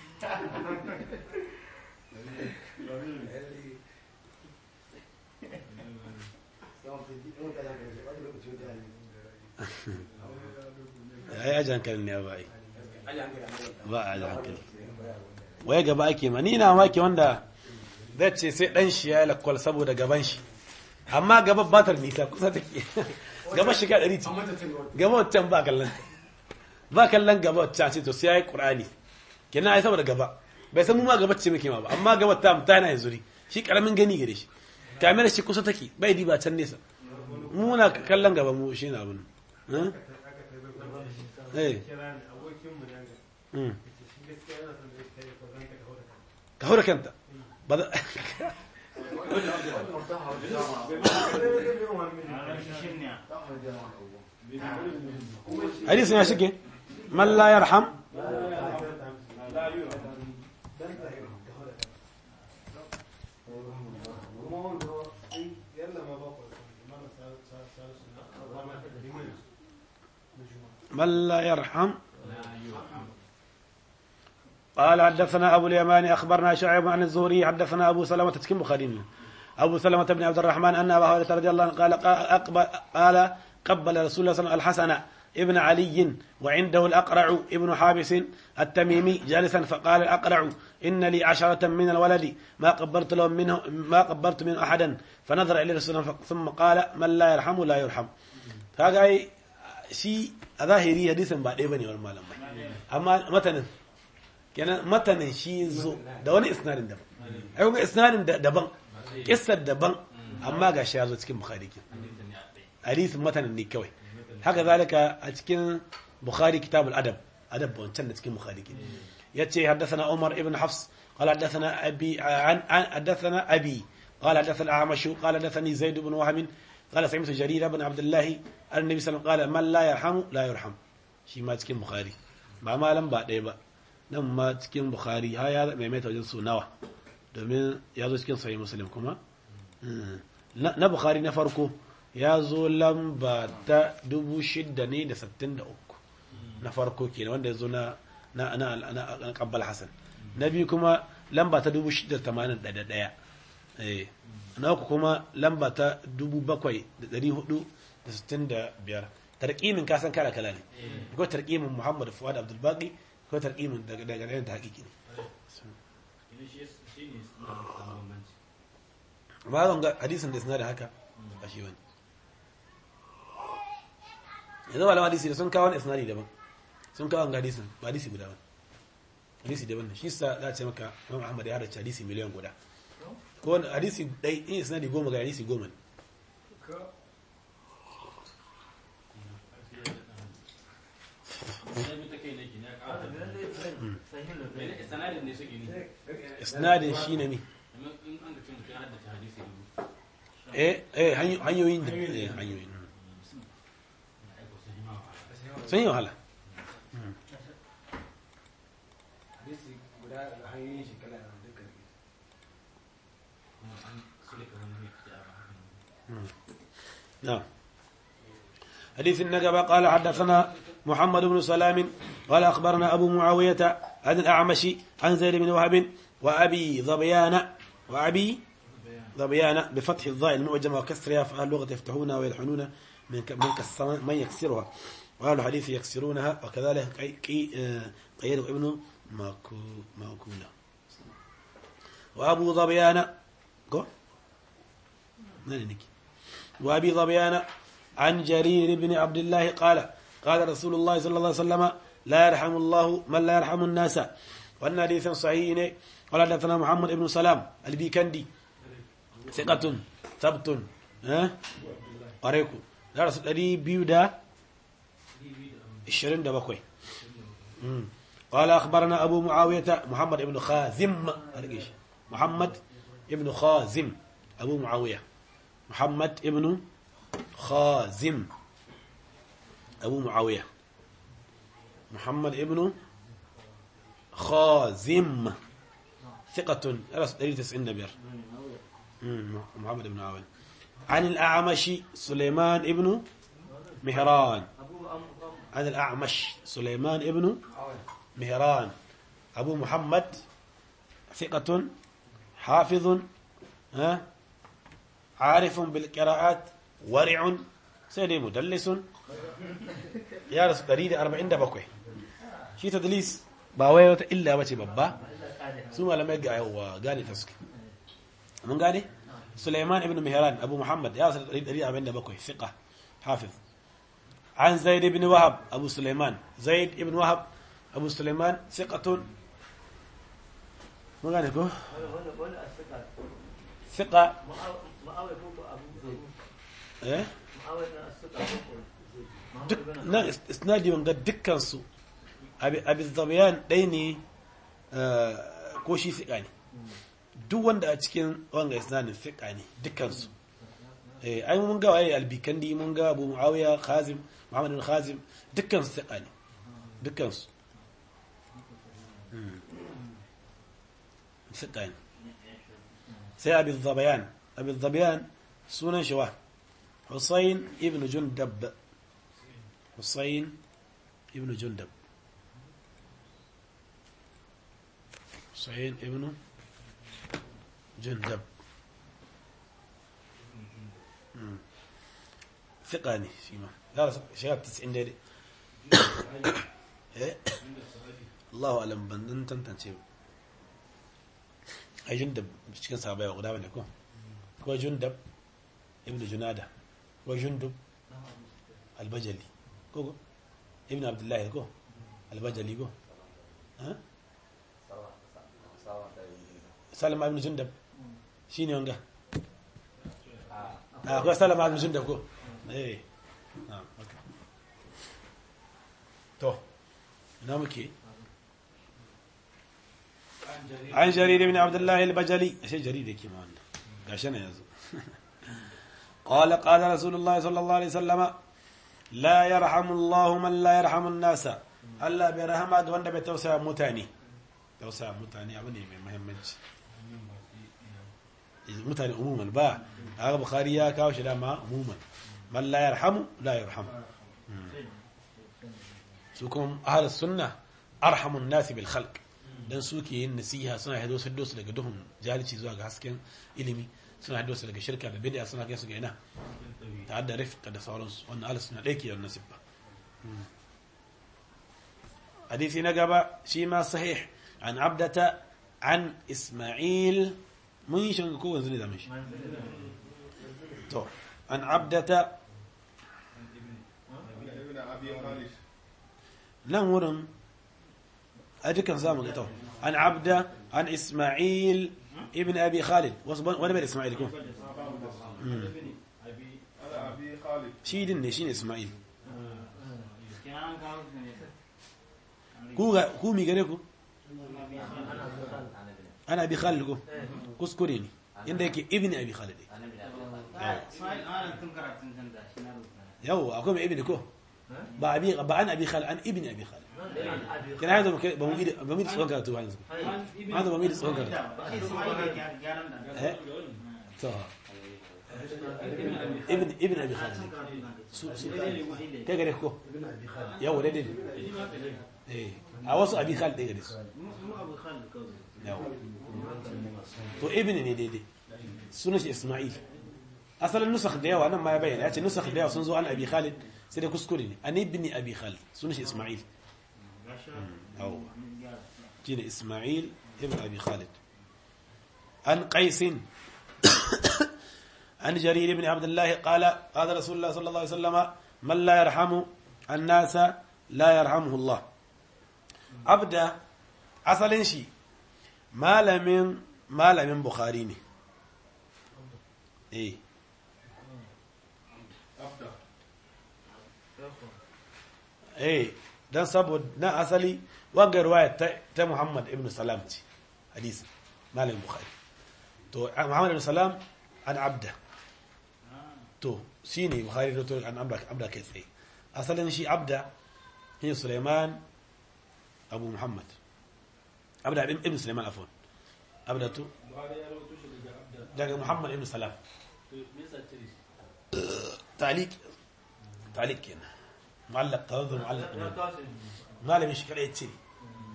ya yi ajin hankali ne ba yi ba a ajin hankali wai gaba ake ma ni na maki wanda zai ce sai dan shi ya yi lakwal saboda gaban shi amma gaba ba ta nisa kusa take gaba shiga ɗari ce gaba wancan ba kallon ba kallon gaba wancan ce to sai ya yi ƙur'ani kenan ai saboda gaba bai san mu ma gaba ce muke ma ba amma gaba ta ta yana yanzu shi karamin gani gare shi kamar shi kusa take bai diba can nesa mu muna kallon gaba mu shi na abin eh eh kira ni abokinmu na ga mm. shi gaskiya yana son da ya kai ko zan ka kawo da kan ka hura kanta ba za- hadisin ya shige man la yarham من لا يرحم قال حدثنا أبو اليمان أخبرنا شعيب عن الزهري حدثنا أبو سلمة تسكن بخاري أبو سلمة بن عبد الرحمن أن أبا هريرة رضي الله عنه قال أقبل قال قبل رسول الله صلى الله عليه وسلم الحسن ابن علي وعنده الأقرع ابن حابس التميمي جالسا فقال الأقرع إن لي عشرة من الولد ما قبرت لهم منه ما قبرت من أحدا فنظر إلى رسول الله ثم قال من لا يرحم لا يرحم هذا شيء ظاهري حديث بعد ابن والمالم أما مثلا kenan matanin shi zo da wani isnadin daban ai kuma isnadin daban kissar daban amma ga shi ya zo cikin bukhari ke hadisin matanin ne kawai haka zalika a cikin bukhari kitabul adab adab wancan da cikin bukhari ke yace haddathana umar ibn hafs قال حدثنا ابي عن حدثنا ابي قال حدثنا الاعمش قال حدثني زيد بن وهب قال سمعت جرير بن عبد الله النبي صلى الله عليه وسلم قال من لا يرحم لا يرحم shi ma cikin bukhari ba malam ba ɗaya ba nan ma cikin bukhari ha ya maimaita wajen su nawa domin ya zo cikin sahih muslim kuma na bukhari na farko ya zo lamba ta dubu shida ne da sittin da uku na farko kenan wanda ya zo na na na na kabbal hasan na biyu kuma lamba ta dubu shida tamanin da ɗaya na uku kuma lamba ta dubu bakwai da ɗari hudu da sittin da biyar tarƙimin kasan kala kala ne ko tarƙimin muhammad fuad abdul baqi ko tarƙimin daga daga ɗayan ta haƙiƙi ne ba zan ga hadisin da suna da haka a shi wani yanzu malaman hadisi da sun kawo wani isnadi daban sun kawo ga hadisin ba hadisi guda ba hadisi daban shi sa za a ce maka imam ahmad ya halarci hadisi miliyan guda ko wani hadisi ɗai in isnadi goma ga hadisi goma ne isnadin shi ne mi eh eh hanyoyin da eh hanyoyin sun yi wahala نعم حديث النقبة قال حدثنا محمد بن سلام قال أخبرنا أبو معاوية عن الأعمش عن زيد بن وهب وأبي ظبيان وأبي ظبيان بفتح الضاء المعجمة وكسرها فأهل اللغة يفتحونها ويلحنون من من كسر من يكسرها وأهل الحديث يكسرونها وكذلك قيل ابن ماكونا وأبو ظبيان وأبي ظبيان عن جرير بن عبد الله قال قال رسول الله صلى الله عليه وسلم لا يرحم الله من لا يرحم الناس وأن حديث صحيح قال حدثنا محمد بن سلام البيكندي ثقة ثبت ها قريكو درس الذي بيودا الشرين دا بكوي قال أخبرنا أبو معاوية محمد بن خازم محمد بن خازم أبو معاوية محمد بن خازم أبو معاوية محمد ابن خازم ثقة دليل تسعين نبير محمد بن عاوية عن الأعمش سليمان ابن مهران عن الأعمش سليمان ابن مهران أبو محمد ثقة حافظ ها عارف بالقراءات ورع سيدي مدلس يا رسول دريد أربعين دبكوي شي تدليس باوي إلا بتي بابا ثم لما يقع هو قال تسك من قال سليمان ابن مهران أبو محمد يا رسول دريد أربعين دبكوي ثقة حافظ عن زيد بن وهب أبو سليمان زيد بن وهب أبو سليمان ثقة ما قال لكم ثقة إيه duk nan isnadi wanga dukkansu abin zabiyan ɗaya ne ko shi fiƙa ne duk wanda a cikin wanga isnadin fiƙa ne dukkansu ai mun ga waye albikandi mun ga abu muawiya khazim muhammad bin khazim dukkansu fiƙa ne dukkansu fiƙa ne sai abin zabiyan abin zabiyan sunan shi wa Hussein ibn Jundab Hussein ibn Jundab Hussein ibn Jundab ثقاني فيما لا شباب 90 دقيقة الله أعلم بندن تنتنشي أي جندب cikin sahabbai guda bane ko ko jundab ibn junada ko jundub albajali ko ibn abdullahi ko albajali ko ha salama ibn jundab shine wanga ah ko salama ibn jundab ko eh ah okay to ina muke عن جرير بن عبد الله البجلي شيء جرير كما قاشنا يزو قال قال رسول الله صلى الله عليه وسلم لا يرحم الله من لا يرحم الناس Allah bai rahama ga wanda bai tausaya mutane tausaya mutane abu ne mai muhimmanci mutane umuman ba haka bukhari ya kawo shi dama umuman man la yarhamu la yarhamu su kuma ahlus sunna arhamun nasi bil khalq dan suke yin nasiha suna hado su su daga duhun jahilci zuwa ga hasken ilimi suna hado su daga shirka da bid'a suna kai su ga ina ta da rifqa da sauransu wannan ahlus sunna dai ke yin nasibba حديث نقبة شيما صحيح عن عبدة عن إسماعيل من شنكو وزني دمش تو عن عبدة ابن ابي خالد لم ورم أديك نظام تو عن عبدة عن إسماعيل ابن أبي خالد وصبن ولا بين إسماعيل يكون انا ابي خالد شيدن شين إسماعيل kenan kawo su ne ku ga ku mi gare ku ana abi khalid ko kuskure ne inda yake ibn abi khalid Ismail ana tun karatun can da shi na rubuta yawo akwai mai ibn ko ba abi ba an abi khalid an ibn abi khalid kana hada ba mu ba mu tsohon karatu ba yanzu hada ba mu tsohon karatu shi Ismail da gyaran da eh to ibn ibn abi khalid su su kai gare ko yawo dai dai eh a wasu abi khalid dai gare su mu abu khalid kawai yawo to ibn ne daidai sunan shi isma'il asalin nusakh da yawa nan ma ya bayyana ya ce nusakh da yawa sun zo an abi khalid sai dai kuskure ne an ibn abi khalid sunan shi isma'il yawo shine isma'il ibn abi khalid an qais عن جرير بن عبد الله قال قال رسول الله صلى الله عليه وسلم من لا يرحم الناس لا يرحمه الله عبد asalin shi malamin malamin bukhari ne eh ابدا eh dan saboda na asali wanga riwaya ta, ta Muhammad ibn Salam ce hadisi malamin bukhari to Muhammad ibn Salam an abda to shine bukhari da to an abda abda kai tsaye asalin shi abda shi Sulaiman Abu Muhammad abda ibn Sulaiman afwan abda to daga Muhammad ibn Salam تعليق تعليق kenan معلق قوي معلق ne malamin shi kada ya ce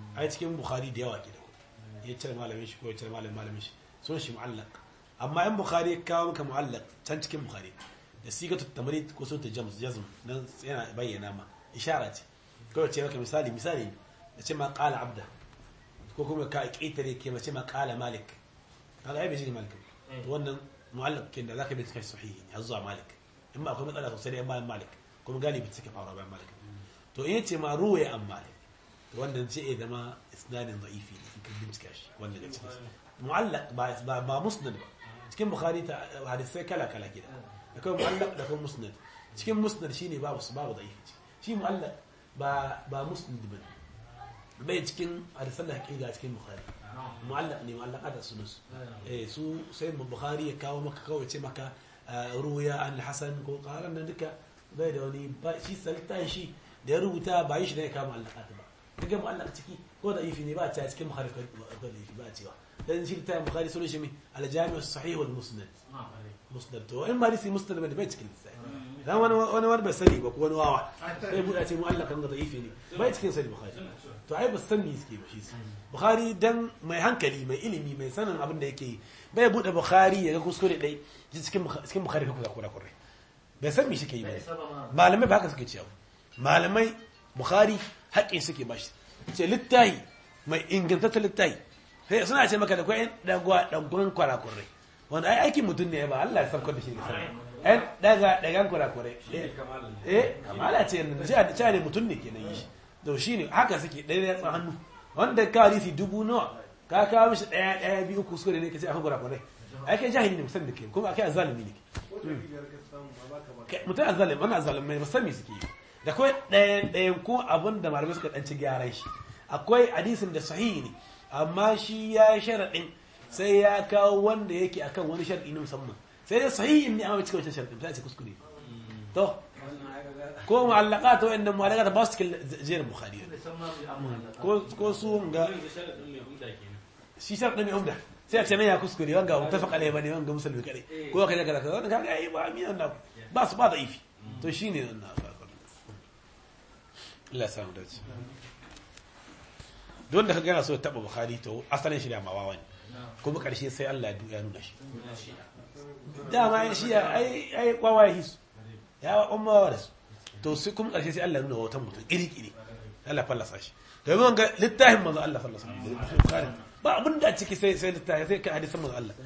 ai cikin bukhari da yawa ke da ya cire malamin shi ko ya cire malamin malamin shi sun shi mu'allaq amma in bukhari ya kawo maka mu'allaq can cikin bukhari da sigatu tamrid ko sautu jams jazm nan yana bayyana ma ishara ce kawai ce maka misali misali ne ya ce ma qala abda ko kuma ka ƙetare ke mace ma qala malik kaga ai bai shi malik ba. to wannan mu'allaq kin da zaka bi cikin sahihi ne har zuwa malik in ba akwai matsala sosai da bayan malik kuma galibi suke faruwa bayan malik to in yace ma ruwaya an malik to wannan ce ya zama isnadin da'ifi ne in ka bincika shi wanda da cikin mu'allaq ba ba ba musnad ba cikin bukhari ta hadisai kala kala gida akwai mu'allaq da kuma musnad cikin musnad shine babu su babu da'ifi shi mu'allaq ba ba musnad ba bai cikin hadisan da hakika cikin bukhari mu'allaq ne mu'allaqat da sunus eh su sai bukhari ya kawo maka kawai ce maka ruya an hasan ko qaran nan duka bai da wani ba shi saltan shi da ya rubuta ba yi shi da ya kama mu'allaqat ba kaga mu'allaq ciki ko da ifi ne ba a ci a cikin bukhari ko da ifi ba a cewa dan shi ta bukhari sunan shi mai al-jami' as-sahih wal musnad musnad to in ma disi musnad bai bai cikin sai dan wani wani wani bai sani ba ko wani wawa sai buɗa ce mu'allaq kan da ifi ne bai cikin sai bukhari to ai ba san me suke ba shi su bukhari dan mai hankali mai ilimi mai sanin abin da yake yi bai bude bukhari ya ga kuskure dai ji cikin cikin bukhari ka kuskure kuskure bai san me shi ke yi ba malamai ba haka suke cewa malamai bukhari haƙƙin suke ba shi ce littahi mai ingantaccen littahi sai suna ce maka da kwai dagwa dagon kwarakurai wanda ai aikin mutum ne ba Allah ya saukar da shi ne sanar ɗan daga dagan kwarakurai eh kamala ce yanzu ce ne mutum ne kenan yi shi to shi ne haka suke ɗaya ya tsan hannu wanda ka hadisi dubu nawa ka kawo mishi ɗaya ɗaya biyu kuskure ne ka ce akan kurakurai ai kai jahili ne musamman da ke kuma akai azalimi ne mutum azalimi wani azalimi ne musamman suke yi da kawai ɗayan ɗayan ko abin da malamai suka ɗanci gyaran shi akwai hadisin da sahihi ne amma shi ya yi sharaɗin sai ya kawo wanda yake akan wani sharaɗi na musamman sai dai sahihin ne amma cikin wancan sharaɗin sai a ce kuskure to ko mu'allaqat wa inda mu'allaqat ba su cikin jerin bukhari ko ko su ga shi sharadin mai umda sai a ce ne ya kuskure wanga mutafaq alai bane wanga musulmi kare ko kaza kaza kaza wannan kaga ai ba amin Allah ba su ba da ifi to shine wannan Allah ya samu dace don da kaga yana so ya taba bukhari to asalin shi da mawawa ne kuma karshe sai Allah ya nuna shi dama shi ai ai kwawaye hisu ya umma da su to sai kuma ƙarshe sai Allah nuna wa watan mutum iri-iri Allah fallasa shi domin wanga littafin manzo Allah fallasa shi ba abin da ciki sai sai littafi sai ka hadisan manzo Allah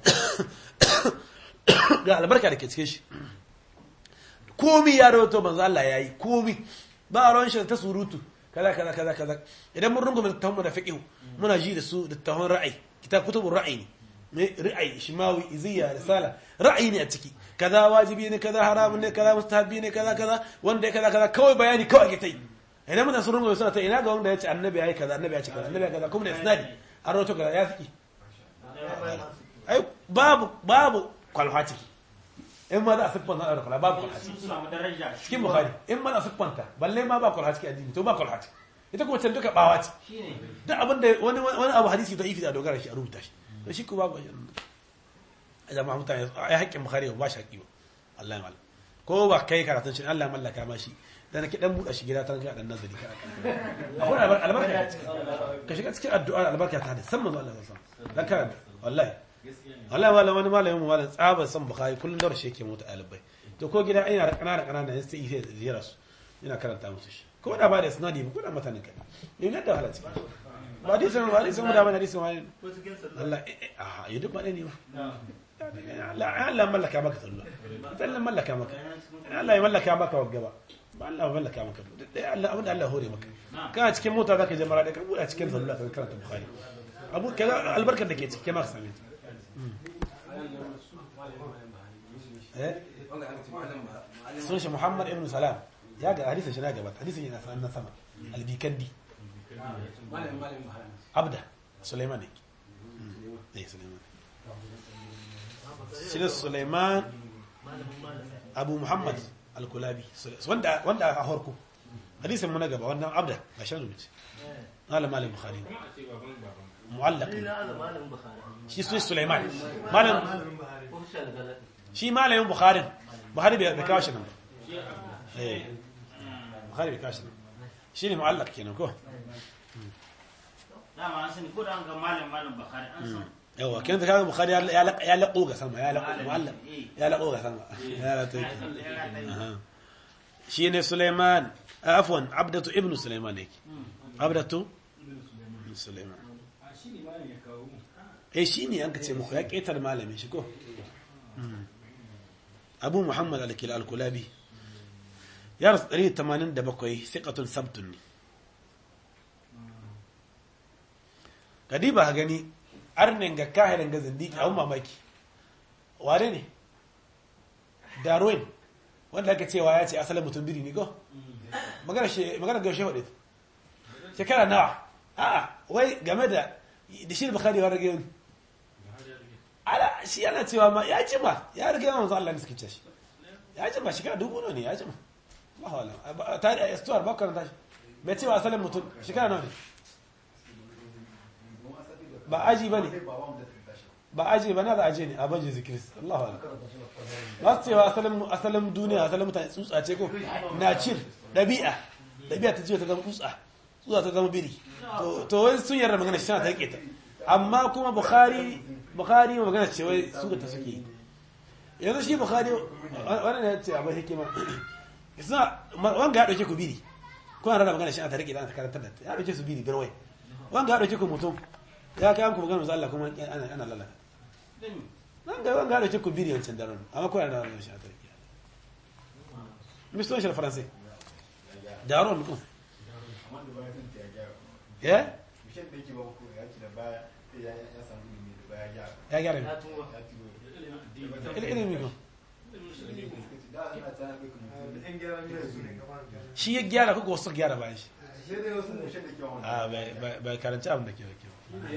ga albarka da ke cikin shi komi ya rawato manzo Allah yayi komi ba ruwan shi ta surutu kaza kaza kaza kaza idan mun rungume littafin da fiqh muna ji da su littafin ra'ayi kitab kutubur ra'ayi ne ra'ayi shimawi iziya risala ra'ayi ne a ciki kaza wajibi ne kaza haramun ne kaza mustahabi ne kaza kaza wanda ya kaza kaza kawai bayani kawai ake ta yi idan muna sun rungu suna ta ina ga wanda ya ce annabi yayi kaza annabi ya ce kaza annabi ya kaza kuma da isnadi an rawato kaza ya fiki ai babu babu kwalfa ciki in ma za a siffanta da kwalfa babu kwalfa ciki cikin bukhari in ma za a siffanta balle ma ba kwalfa ciki addini to ba kwalfa ciki ita kuma can duka bawa ce duk abin da wani wani abu hadisi da ifi da dogara shi a rubuta shi to shi ko babu jama'a mutane ai haƙƙin bukhari ba shi haƙƙi ba Allah ya mallaka ko ba kai karatun shi Allah ya mallaka ma shi da nake dan buɗe shi gida ta ga dan nazari ka akwai albarka ka shiga cikin addu'a albarka ta da san manzo Allah sallallahu alaihi wasallam dan karanta wallahi wallahi malam wani malamin mu malam tsaba san bukhari kullun da shi yake mutu alibai to ko gida ina da kanana kanana ne sai sai ziyara su ina karanta musu shi ko da ba da sanadi ba ko da matanin kai ne da halacci ba dai san ba dai san da ba dai san wani Allah a yi duk ba ne ba Allah mallaka maka sallah Allah mallaka maka Allah ya mallaka maka wagga ba Allah ya mallaka maka Allah abin da Allah hore maka kana cikin mota zaka je mara da ka buɗe cikin sallah ka karanta bukhari abu kaza albarkar da ke cikin maka same eh sun shi Muhammad ibn Salam ya ga hadisin shi na gaba hadisin yana sanan na sama albikandi abda Sulaiman ne eh Sulaiman shi ne Suleiman Abu Muhammad Al-Kulabi wanda wanda a harko hadisin mu na gaba wannan abda ga shan rubuce malam malam Bukhari mu'allaq shi su Suleiman malam shi malamin Bukhari Bukhari bai kawo shi nan ba eh Bukhari bai kawo shi nan shi ne mu'allaq kenan ko dama an sani ko da an ga malam malam bakari an san yawa kin kaga bukhari ya ya ya laqo ga sama ya laqo mu'allaq ya laqo ga sama ya la to aha shine Sulaiman afwan abdatu ibnu Sulaiman yake abdatu ibnu Sulaiman a shi ne malam ya kawo mu eh shine an ka ce muku ya ketar malamin shi ko Abu Muhammad al-Kila al-Kulabi ya rasu 187 thiqatun sabtun ne kadiba ha gani arnin ga kahirin ga zindiki abun mamaki wane ne darwin wanda aka cewa ya ce asalin mutum biri ne ko magana shi magana gaushe wadda shekara nawa a'a wai game da da shi bukhari wa rage ala shi yana cewa ma ya jima ya rage yawan Allah ne suke ce shi ya jima shekara dubu ne ya jima Allah wala tari a istuwar bakar tashi bai cewa asalin mutum shekara nawa ne ba aji ba ne ba aji ba na da aji ne a bajin zikiris Allah wala ba su cewa asalin asalin duniya asalin mutane tsutsa ce ko na cin ɗabi'a ɗabi'a ta jiwa ta zama tsutsa tsutsa ta zama biri to to wai sun yarda magana shi tana ta rike ta amma kuma bukhari bukhari magana ce wai su ta suke yi yanzu shi bukhari wannan ne ya ce abin hikima suna wanga ya dauke ku biri kuna rada magana shi ana ta rike ta karantar da ta ya dauke su biri birwai wanga ya dauke ku mutum ya kai ku magana Allah kuma ana ana lalata nan ga wanga ya dauke ku biri wancan daren amma kuna rada magana shi ana ta rike miston shi faransai daron ko ya ya gyara ne ilimi ko shi ya gyara ko wasu gyara bayan shi a bai karanci abin da ke wakil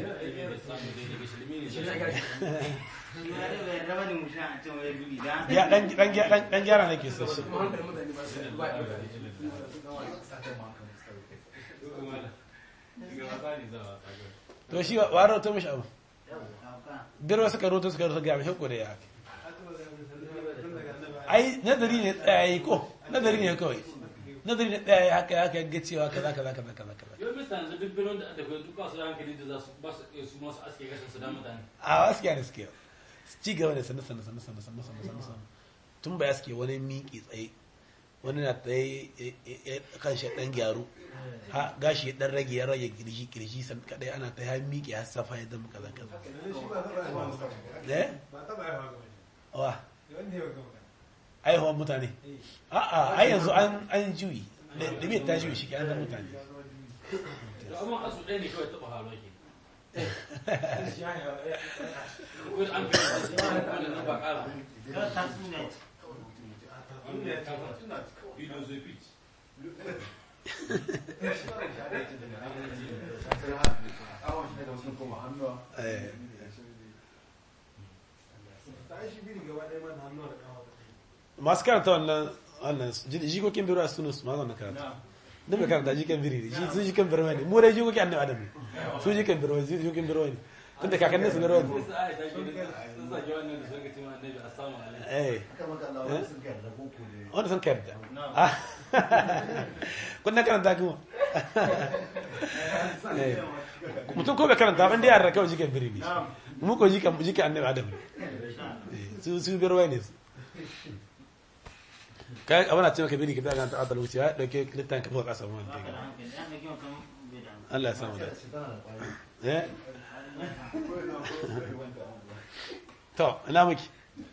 ya dan gyara ne ke so shi to shi wa rahoto mashi abu biyar wasu karoto suka rahoto gami hukku da ya haka ai nazari ne tsayayi ko nazari ne kawai nazari ne tsayayi haka haka ya cewa kaza kaza kaza kaza kaza yau bisa yanzu duk birnin da aka kai duka su da hankali da za su ba su iya su masu aske gashin su da mutane a wasu ne suke ci gaba da sannu sannu sannu sannu sannu sannu sannu sannu tun ba ya suke wani miƙi tsaye wani na tsaye kan shi ɗan gyaru ha gashi ya ɗan rage ya rage kirji kirji san kadai ana ta ya miƙe ya safa ya zama kaza kaza eh ba taɓa haihuwa ga wani wa wanda ya ga magana aihuwan mutane a'a ai yanzu an an juyi da bai ta juyi shi ke an zama mutane to amma asu ɗaya ne kawai taɓa hawa ke ko da an kai da shi wani nan ba ƙara philosophy eh ta yi shi biri gaba ɗaya ma da hannuwa da ƙafa da masu karanta wannan wannan jikokin biro a sunu su ma wannan karanta duk da karanta jikan biri ne shi su jikan biro ne mu dai jikokin annabi adam ne su jikan biro ne jikan biro ne tun da kakannin su biro ne sai ai ta shi sun sake wannan da suka ce ma annabi assalamu alaikum eh wanda sun karanta Ah. kun na karanta kuma Eh. mutum ko bai karanta ban da yara kawai jikan biri ne mu ko jikan jikan annabi adam ne Eh, su su biro ne su kai abana ce maka biri ka daga ta atal wuce ya dauke littan ka fuka kasa mun Allah ya samu da eh to ina miki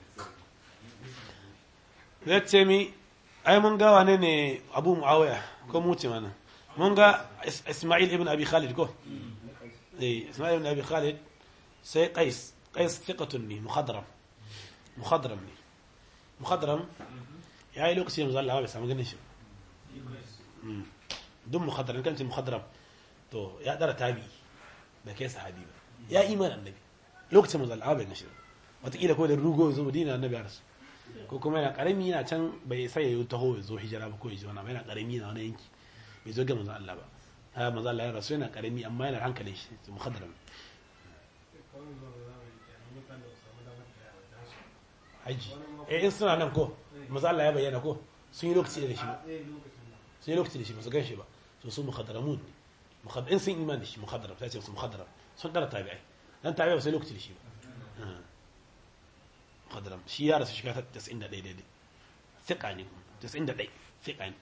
zai ce mi ai mun ga wane ne abu muawiya ko mu ce mana mun ga Is- isma'il ibn abi khalid ko eh isma'il ibn abi khalid sai qais qais thiqatun ni mukhadram mukhadram ne mukhadram ya yi lokaci yanzu Allah bai samu ganin shi Mm. duk mukhadram kan ce mukhadram to ya dara tabi da kai sahabi ba ya iman annabi lokacin manzo Allah bai ganin shi ba wataƙila ko da rugo zo Madina annabi ya rasu ko kuma yana karami yana can bai sai ya yi taho ya zo hijira ba ko ya ji wani yana karami yana wani yanki bai zo ga manzo Allah ba ha manzo Allah ya rasu yana karami amma yana da hankalin shi to mukhadram kawai zuwa da zamani ke nan mutane da samu damar da yawa da su haji eh in suna nan ko manzo Allah ya bayyana ko sun yi lokaci da shi ba a ɗaya lokacin nan sun yi lokaci da shi ba su gan shi ba so su mukhadramun ne mukhadram in sun imani da shi mukhadram sai ce su mukhadram sun dara tabi'ai dan tabi'ai ba sai lokaci da shi ba mukhadram shi ya rasu shekara 91 daidai thiqa ne 91 thiqa ne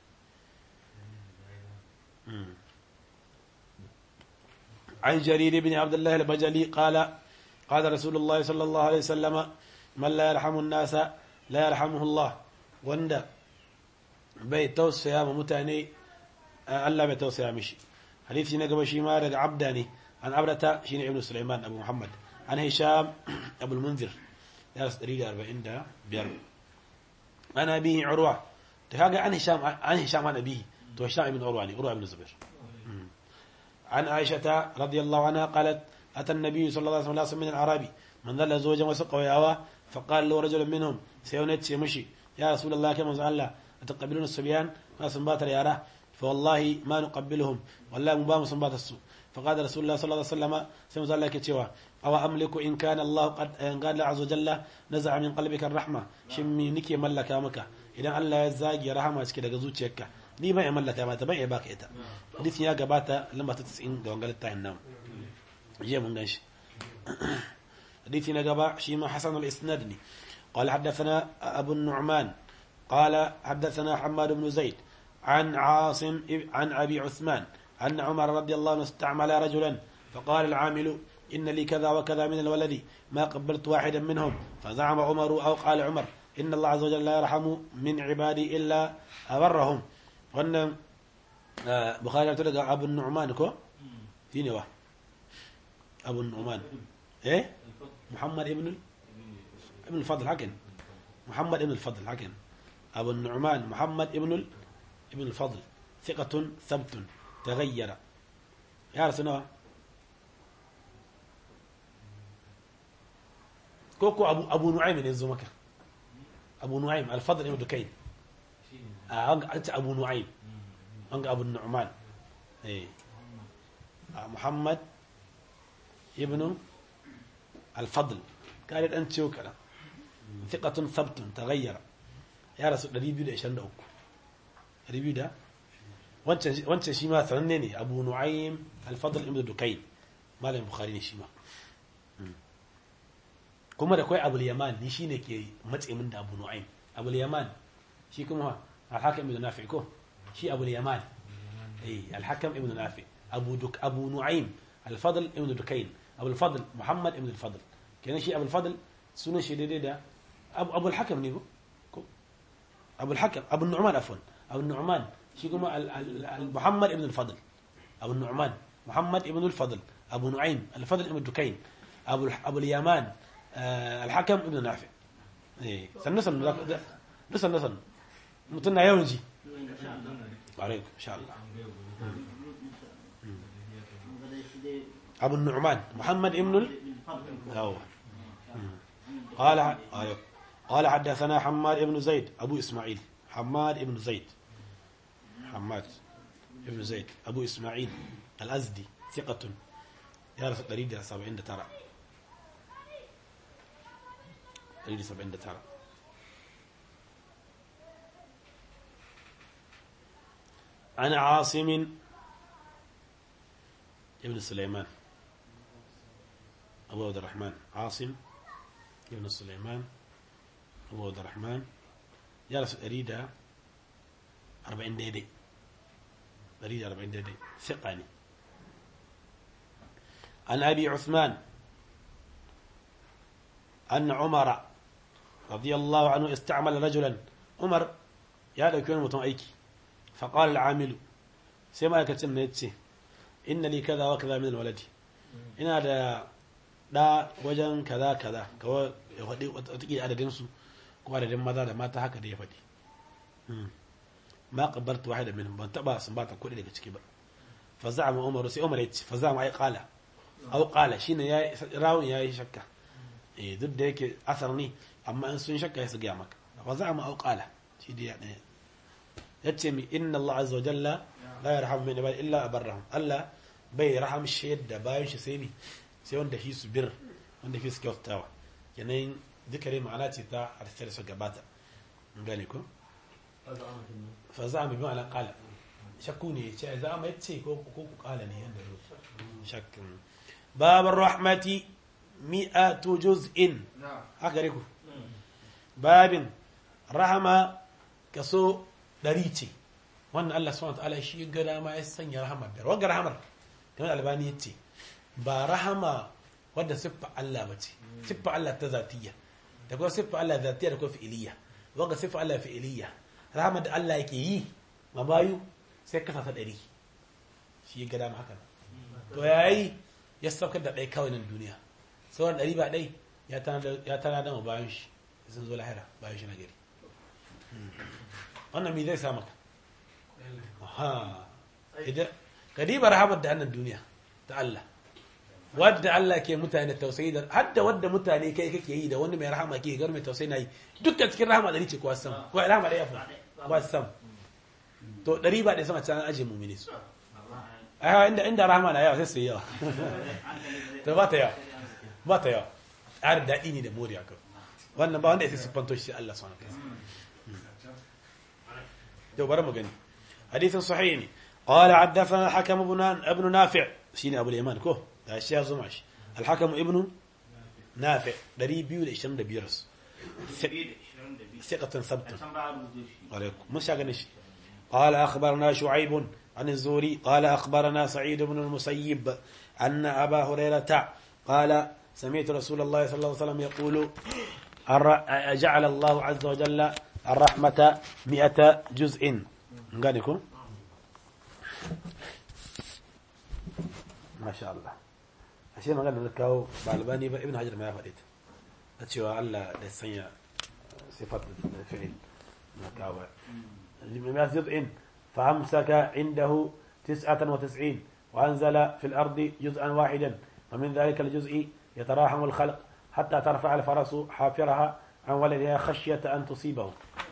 عن جرير بن عبد الله البجلي قال قال رسول الله صلى الله عليه وسلم من لا يرحم الناس لا يرحمه الله وندا bai tausaya ma mutane Allah bai tausaya mishi hadisi na gaba shi ma daga abda ne an abdata shine ibnu sulaiman abu muhammad an hisham abu munzir ya rasu 145 ana bihi urwa ta kaga an hisham an hisham an abihi to hisham ibn urwa ne urwa ibn zubair عن عائشة رضي الله عنها قالت أتى النبي صلى الله عليه وسلم ناس من الأعرابي من ذل زوجا وسقوا ياوا فقال له رجل منهم سيونت مشي يا رسول الله كما قال الله أتقبلون الصبيان ما سنبات اليارة فوالله ما نقبلهم والله مبام سنبات السوء فقال رسول الله صلى الله عليه وسلم سيما قال لك تيوا أو أملك إن كان الله قد إن قال عز وجل نزع من قلبك الرحمة شمي نكي ملك مكة إذا الله يزاجي رحمة كده زوجك ni ban mallaka mata ban iya baka ita hadisin ya gabata lamba ta 90 ga wangar tayin nan jiya mun ganshi hadisi na gaba shi ma hasan al-isnad ne قال حدثنا أبو النعمان قال حدثنا حماد بن زيد عن عاصم عن أبي عثمان أن عمر رضي الله عنه استعمل رجلا فقال العامل إن لي كذا وكذا من الولد ما قبلت واحدا منهم فزعم عمر أو قال عمر إن الله عز وجل لا يرحم من عبادي إلا أبرهم wannan bukhari ta daga abun nu'man ko shine wa abun nu'man eh muhammad ibn ibn al-fadl hakan muhammad ibn al-fadl hakan abun nu'man muhammad ibn ibn al-fadl thiqatun thabtun taghayyara ya rasuna koko abu abu nu'aym ne zo maka abu nu'aym al-fadl ibn dukayn أنت أبو نعيم أنت أبو النعمان إيه محمد ابن الفضل قالت أنت وكلا ثقة ثبت تغير يا رسول الله ريبيو ده إيشان ده أكو ريبيو ده وانت وانت شيما ثنني أبو نعيم الفضل ابن دكين ما له بخاري شيما kuma da kai abul yaman ni shine ke matse min da abu nu'aym abul yaman shi kuma الحكم ابن نافع كو شي ابو اليمان اي الحكم ابن نافع ابو دك ابو نعيم الفضل ابن دكين ابو الفضل محمد ابن الفضل كان شي ابو الفضل سنه شي دي ده ابو ابو الحكم نيبو ابو الحكم ابو النعمان عفوا ابو النعمان شي كما محمد ابن الفضل ابو النعمان محمد ابن الفضل ابو نعيم الفضل ابن دكين ابو ابو اليمان الحكم ابن نافع اي سنسن نسن نسن mutum na yawan ji ƙwarai insha Allah abu nu'man muhammad ibn yawa قال آية. قال حدثنا حماد بن زيد أبو إسماعيل حماد بن زيد حماد بن زيد أبو إسماعيل الأزدي ثقة يعرف الطريق سبعين ترى طريق سبعين ترى عن عاصم ابن سليمان أبو عبد الرحمن عاصم ابن سليمان أبو عبد الرحمن جلس أريد أربعين ديدي أريد أربعين ديدي ثقاني عن أبي عثمان أن عمر رضي الله عنه استعمل رجلا عمر يا لو كان متم أيكي فقال العامل سيما يكتن نيتسي إن لي كذا وكذا من الولد إن هذا da wajen kaza kaza kawai ya faɗi watakila adadinsu ko adadin maza da mata haka da ya faɗi ma qabbartu wahida minhum ban taba sun bata kuɗi daga ciki ba fa za'ama umar sai umar yace fa za'ama ai qala aw qala shine yayi rawun yayi shakka eh duk da yake asar ne amma in sun shakka su ga maka fa za'ama aw qala shi da ya ɗaya yace mi inna Allah azza wa jalla la yarhamu min ibadi illa abarrahum Allah bai rahamshi yadda bayan shi sai ni sai wanda fi su bir wanda fi su kyautawa yanayin zikari ma'ana ce ta harshe da su gabata gane ko fa za mu bi ma'ana kala shakku ne ce za mu yace ko ko ku kala ne yanda zo shakkin babar rahmati mi'atu juz'in haka ne ku babin rahama kaso ɗari ce wannan Allah subhanahu wa ta'ala shi ga dama ya sanya rahama biyar wagga rahamar kamar albani ya ce ba rahama wadda siffa Allah ba ce siffa Allah ta zatiyya da kuma siffa Allah zatiyya da kuma fi'iliyya wagga siffa Allah fi'iliyya rahama da Allah yake yi ma bayu sai kasa ta ɗari shi ga dama haka to yayi ya saukar da ɗai kawai nan duniya sauran ɗari ba ɗai ya tana da bayan shi sun zo lahira bayan shi na gari wannan mi zai sa maka aha idan kadiba rahamar da annan duniya ta Allah wadda Allah ke mutane tausayi da hadda wadda mutane kai kake yi da wani mai rahama ke gar mai tausayi na yi dukkan cikin rahama ɗari ce kuwa sam ko rahama ɗaya fa kuwa sam to ɗari ba ɗaya sama can aje mumini su a inda inda rahama na yawa sai su yi yawa to ba ta yawa ba ta yawa tsarin daɗi ne da moriya kan wannan ba wanda ya sai siffanto shi Allah subhanahu wa ta'ala تو برا مغني حديث صحيح قال حدثنا الحكم ابن ابن نافع شيني ابو اليمان كو ده الشيخ زماش الحكم ابن نافع دري بيو ده 25 رس ثقة ثبت عليكم مش شاغنش قال اخبرنا شعيب عن الزوري قال اخبرنا سعيد بن المسيب ان ابا هريرة قال سمعت رسول الله صلى الله عليه وسلم يقول جعل الله عز وجل الرحمة مئة جزء نغانيكم ما شاء الله ashe magana da kawo ba albani ba ibn hajar ma ya faɗi ta ta cewa Allah da sanya sifat da fi'il na kawo مئة جزء فأمسك عنده تسعة وتسعين وأنزل في الأرض جزءا واحدا ومن ذلك الجزء يتراحم الخلق حتى ترفع الفرس حافرها عن ولدها خشية أن تصيبه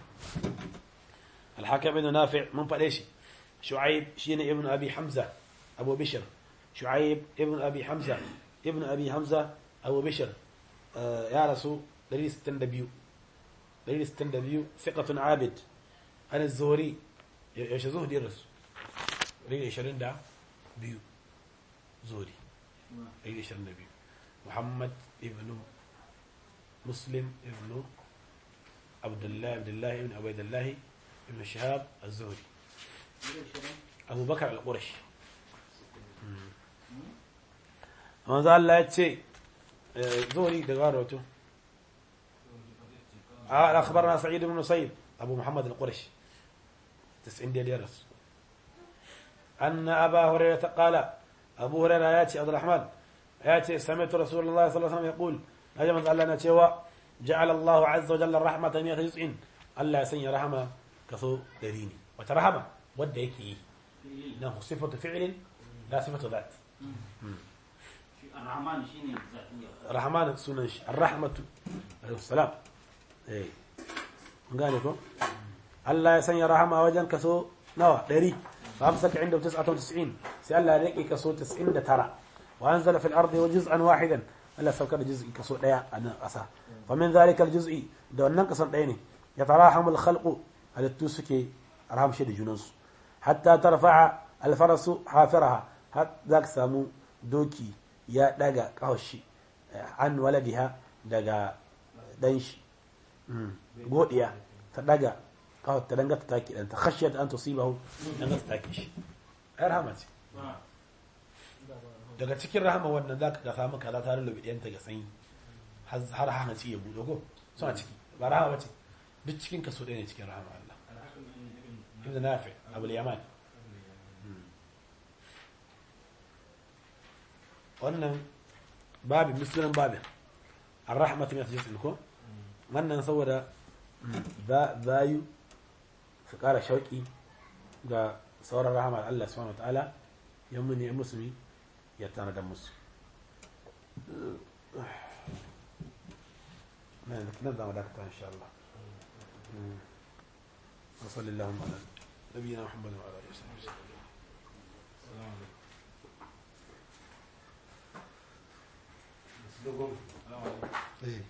الحكم بن نافع من فليش شعيب شين ابن أبي حمزة أبو بشر شعيب ابن أبي حمزة ابن أبي حمزة أبو بشر آه يا رسول دليل ستندبيو دليل ستندبيو ثقة عابد عن الزهري يش زهدي الرسول دليل يشرين دا بيو زهري دليل يشرين بيو محمد ابن مسلم ابن عبد الله عبد الله ابن عبيد الله ابن شهاب الزهري أبو بكر القرش manzo Allah ya ce zuri da garoto a akhbarna sa'id ibn musayyib abu muhammad al-qurashi 90 da yaras anna aba hurairah qala abu hurairah ya ce abdurrahman ya ce sami'tu rasulullahi sallallahu alaihi wasallam yaqul ajama Allah na cewa ja'ala Allah azza wa jalla rahmatan ya tajin Allah ya sanya rahama kaso dari ne wata rahama wadda yake yi na sifatu fi'lin la sifatu dhat الرحمن شيني ذاتية rahman sunan shi ar-rahmatu alaihi salam eh gane ko Allah ya sanya rahama wajen kaso nawa 100 fa amsaka inda 99 sai Allah ya rike kaso 99 wa anzala fil ardi juz'an wahidan Allah saukar da juz'i kaso daya a nan kasa fa min zalika al-juz'i da wannan kason daya ne ya tarahamu al-khalqu halittu suke rahamshi da junansu hatta tarfa'a al-farasu hafiraha har zaka samu doki ya daga kawashi an waladiha daga dan shi godiya ta daga kawai ta danga ta taki dan ta khashiyat an tusibahu dan ta taki shi ai rahama ce daga cikin rahama wannan zaka ga samu kaza ta lullubi ɗiyanta ga sanyi har hana ci ya buɗe ko suna ciki ba rahama ce duk cikin kaso ɗaya ne cikin rahama Allah ibn nafi abul yaman wannan babin musulun babin ar-rahmatu min tajlis ko wannan saboda bayu su kara shauki ga sauran rahama Allah subhanahu wa ta'ala yan muni musulmi ya tana da musu nan zama dakata insha Allah وصلى اللهم على نبينا محمد وعلى اله وصحبه وسلم السلام عليكم Eh.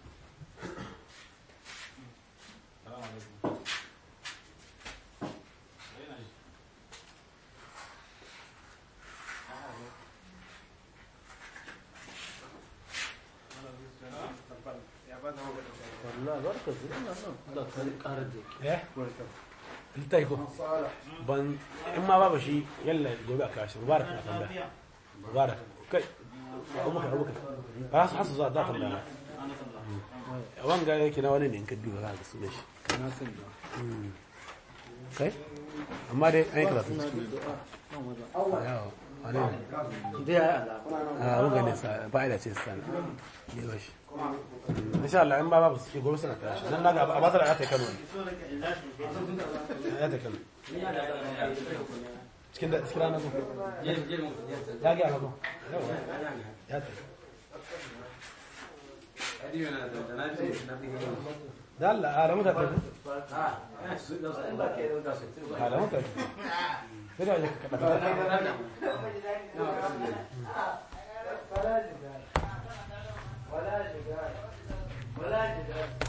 eh littafi ko ban in ma babu shi yalla gobe a kashi mubarak na tambaya mubarak kai abubakar abubakar ba su hasu za ta tambaya wanga yake na wani ne in ka duba za ka sunan shi Mm. kai amma dai an yi karatu yawa wani ne a wanga ne sa fa'ida ce sa ne ba shi Mm, insha Allah in ba babu su gobe suna kashi dan naga a basara ya ta Kano ne ya ta Kano cikin da cikin ranar ko ya ga ko ya ta da Allah a ramu da ta a ramu ta sai da ya ka kada ولا جدال ولا جدال